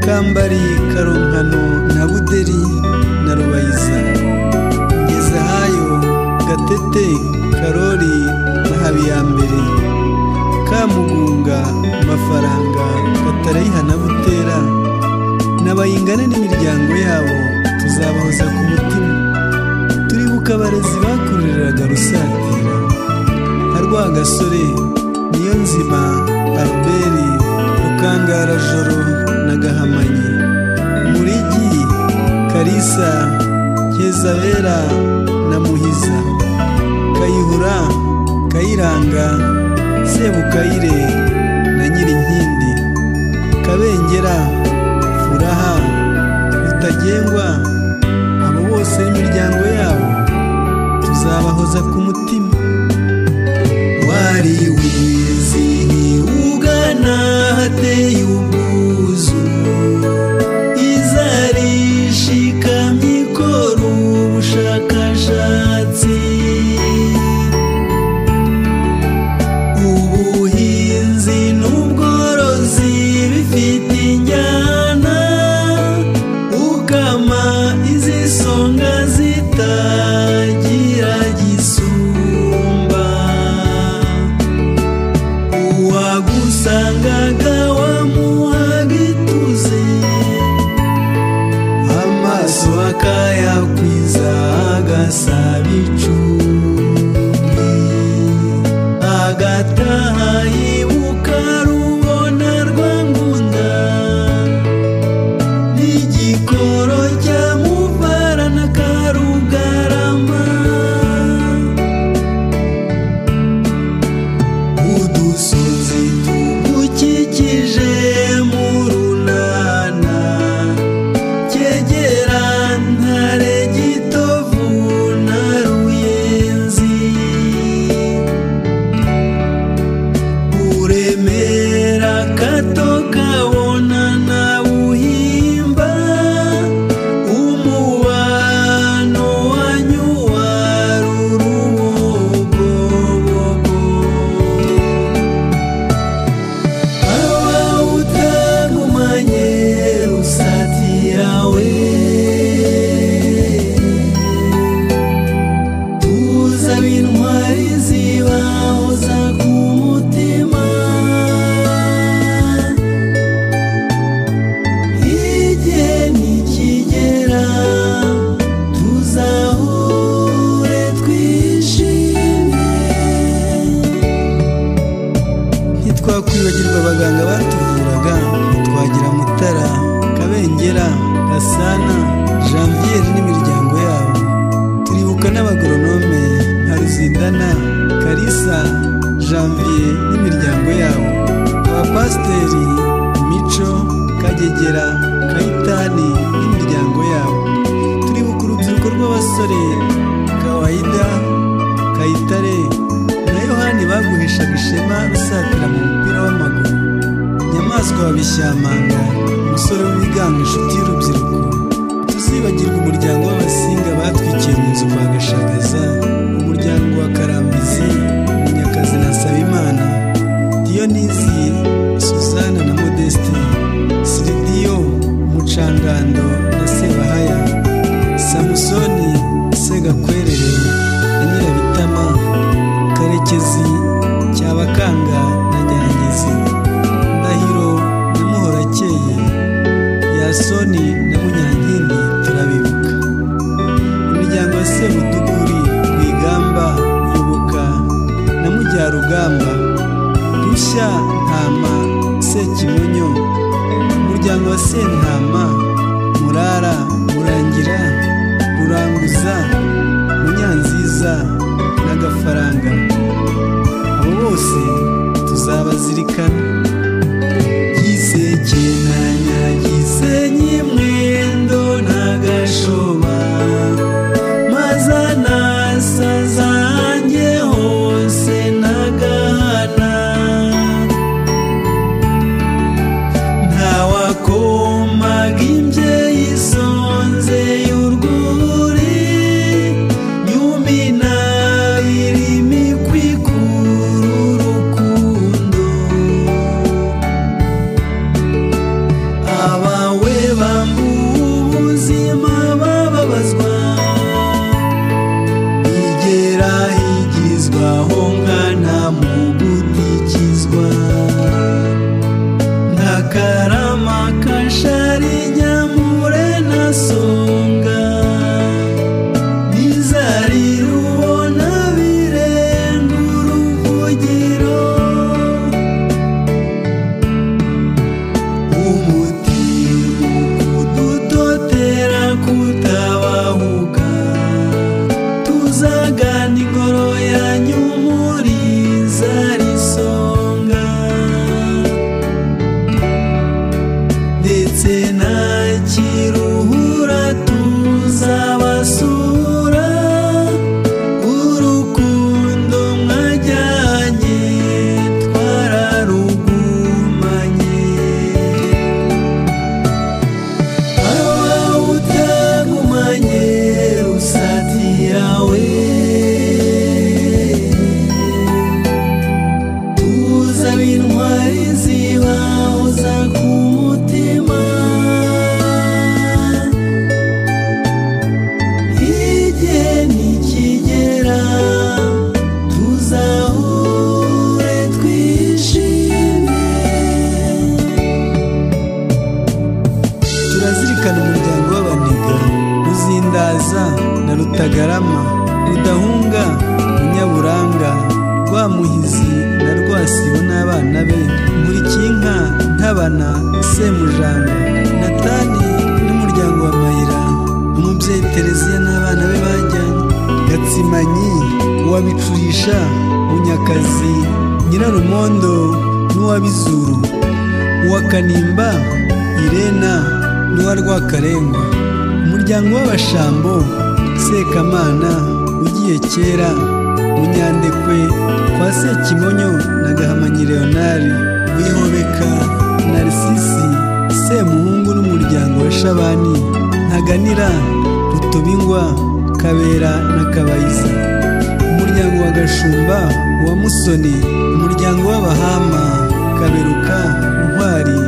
[SPEAKER 1] kambari karonkano na buderi na rubayiza ngezehayo gatete karori na habiyambere kamugunga mafaranga katarayihana butera n'abayingana n'imiryango yabo tuzabahoza ku mutima turibuka abarezi bakururiraga rusatira nka rwagasore niyo nzima alberi rukangarajoro na gahamanyi murigi karisa kezabera na muhiza kayihura kayiranga sebukayire na nyirinkindi kabengera furaha rutagengwa abo bose n'imiryango yabo tuzabahoza ku mutima
[SPEAKER 8] wari wizihiwe ugana hateye ubwuzu izarishikamye ikora ubushakashatsi ubuhinzi n'ubworozi bifite injyana ugama izisonga zitagira gisumba uwagusangaga wamuhaga ituze amaso akayakwiza agasaba icumbi agataha yibuka rubona rwa ngunda n'igikoro cya mubara na karugarama udusozi tugukikije mu runana kegera ntare gitovu na ruyenzi uremera gato kabona na buhimba umubano wanyu wari urubogobogo aba utagumanye rusatira we tuza bintwari zibahoza ku mutima igihe nikigera tuzahure twishimye
[SPEAKER 1] ntitwakwibagirwa abaganga batuvuraga twagira mutara kabengera gasana janvier n'imiryango yabo turibuka n'abagoronome nka ruzindana karisa janvier n'imiryango yabo abapasiteri mico kagegera kayitani n'imiryango yabo turibuka urubyiruko rw'abasore kawaida kayitare na yohani baguheshaga ishema rusatira mu mupira w'amaguru nyamaswa wabishyamanga umusore w'ibigango inshuti y'urubyiruko tuzibagirwa umuryango w'abasinga batwikiye mu nzu kwa gashagaza umuryango wa karambizi munyakazi na sabimana diyonizi suzana na modeste siridiyo mucangando na sebahaya samusoni segakwerere na nyirabitama karekezi cyabakanga na nyangezi ndahiro na muhorakeye yasoni na munyankindi turabibuka imiryango ya sebutuguri rwigamba yubuka na mujyarugamba rushya ntama sekimonyo umuryango wa sentama murara murangira ruranguza munyanziza n'agafaranga abo bose tuzabazirikana
[SPEAKER 8] giseke na nyagisenyi mwendo na gashoma maza nasa zanjye hose nagahana ntawakomaga imbyeyi isonze y'urwuri nyumi nabiri imikwi k'uru rukundo umuti kudutotera kutabahuka tuzagana ingoro yanyu umuriza risonga ndetse nta kiruhura tuzabasura urukundo mwajyanye twararugumanye aba utagumanye rusati yawe tuzaba intwari zibahoza ku mutima igihe nikigera tuzahure twishimye
[SPEAKER 1] turazirikana umuryango w'abaniga ruzindaza na rutagarama ridahunga munyaburanga rwamuhizi na rwasibo n'abana be nkurikinka ntabana semujanga natani n'umuryango wa mayira umubyeyi tereziya n'abana be bajyanye gatsimanyi uwabicurisha munyakazi nyirarumondo n'uwabizuru uwa kanimba irena n'uwa rwakarengwa umuryango w'abashambo sekamana ugiye kera munyandekwe kwa sekimonyo na gahamanyi leonari wihobeka narisisi semuhungu n'umuryango wa shabani ntaganira rutobingwa kabera na kabayiza umuryango wa gashumba wa musoni umuryango w'abahama kaberuka ntwari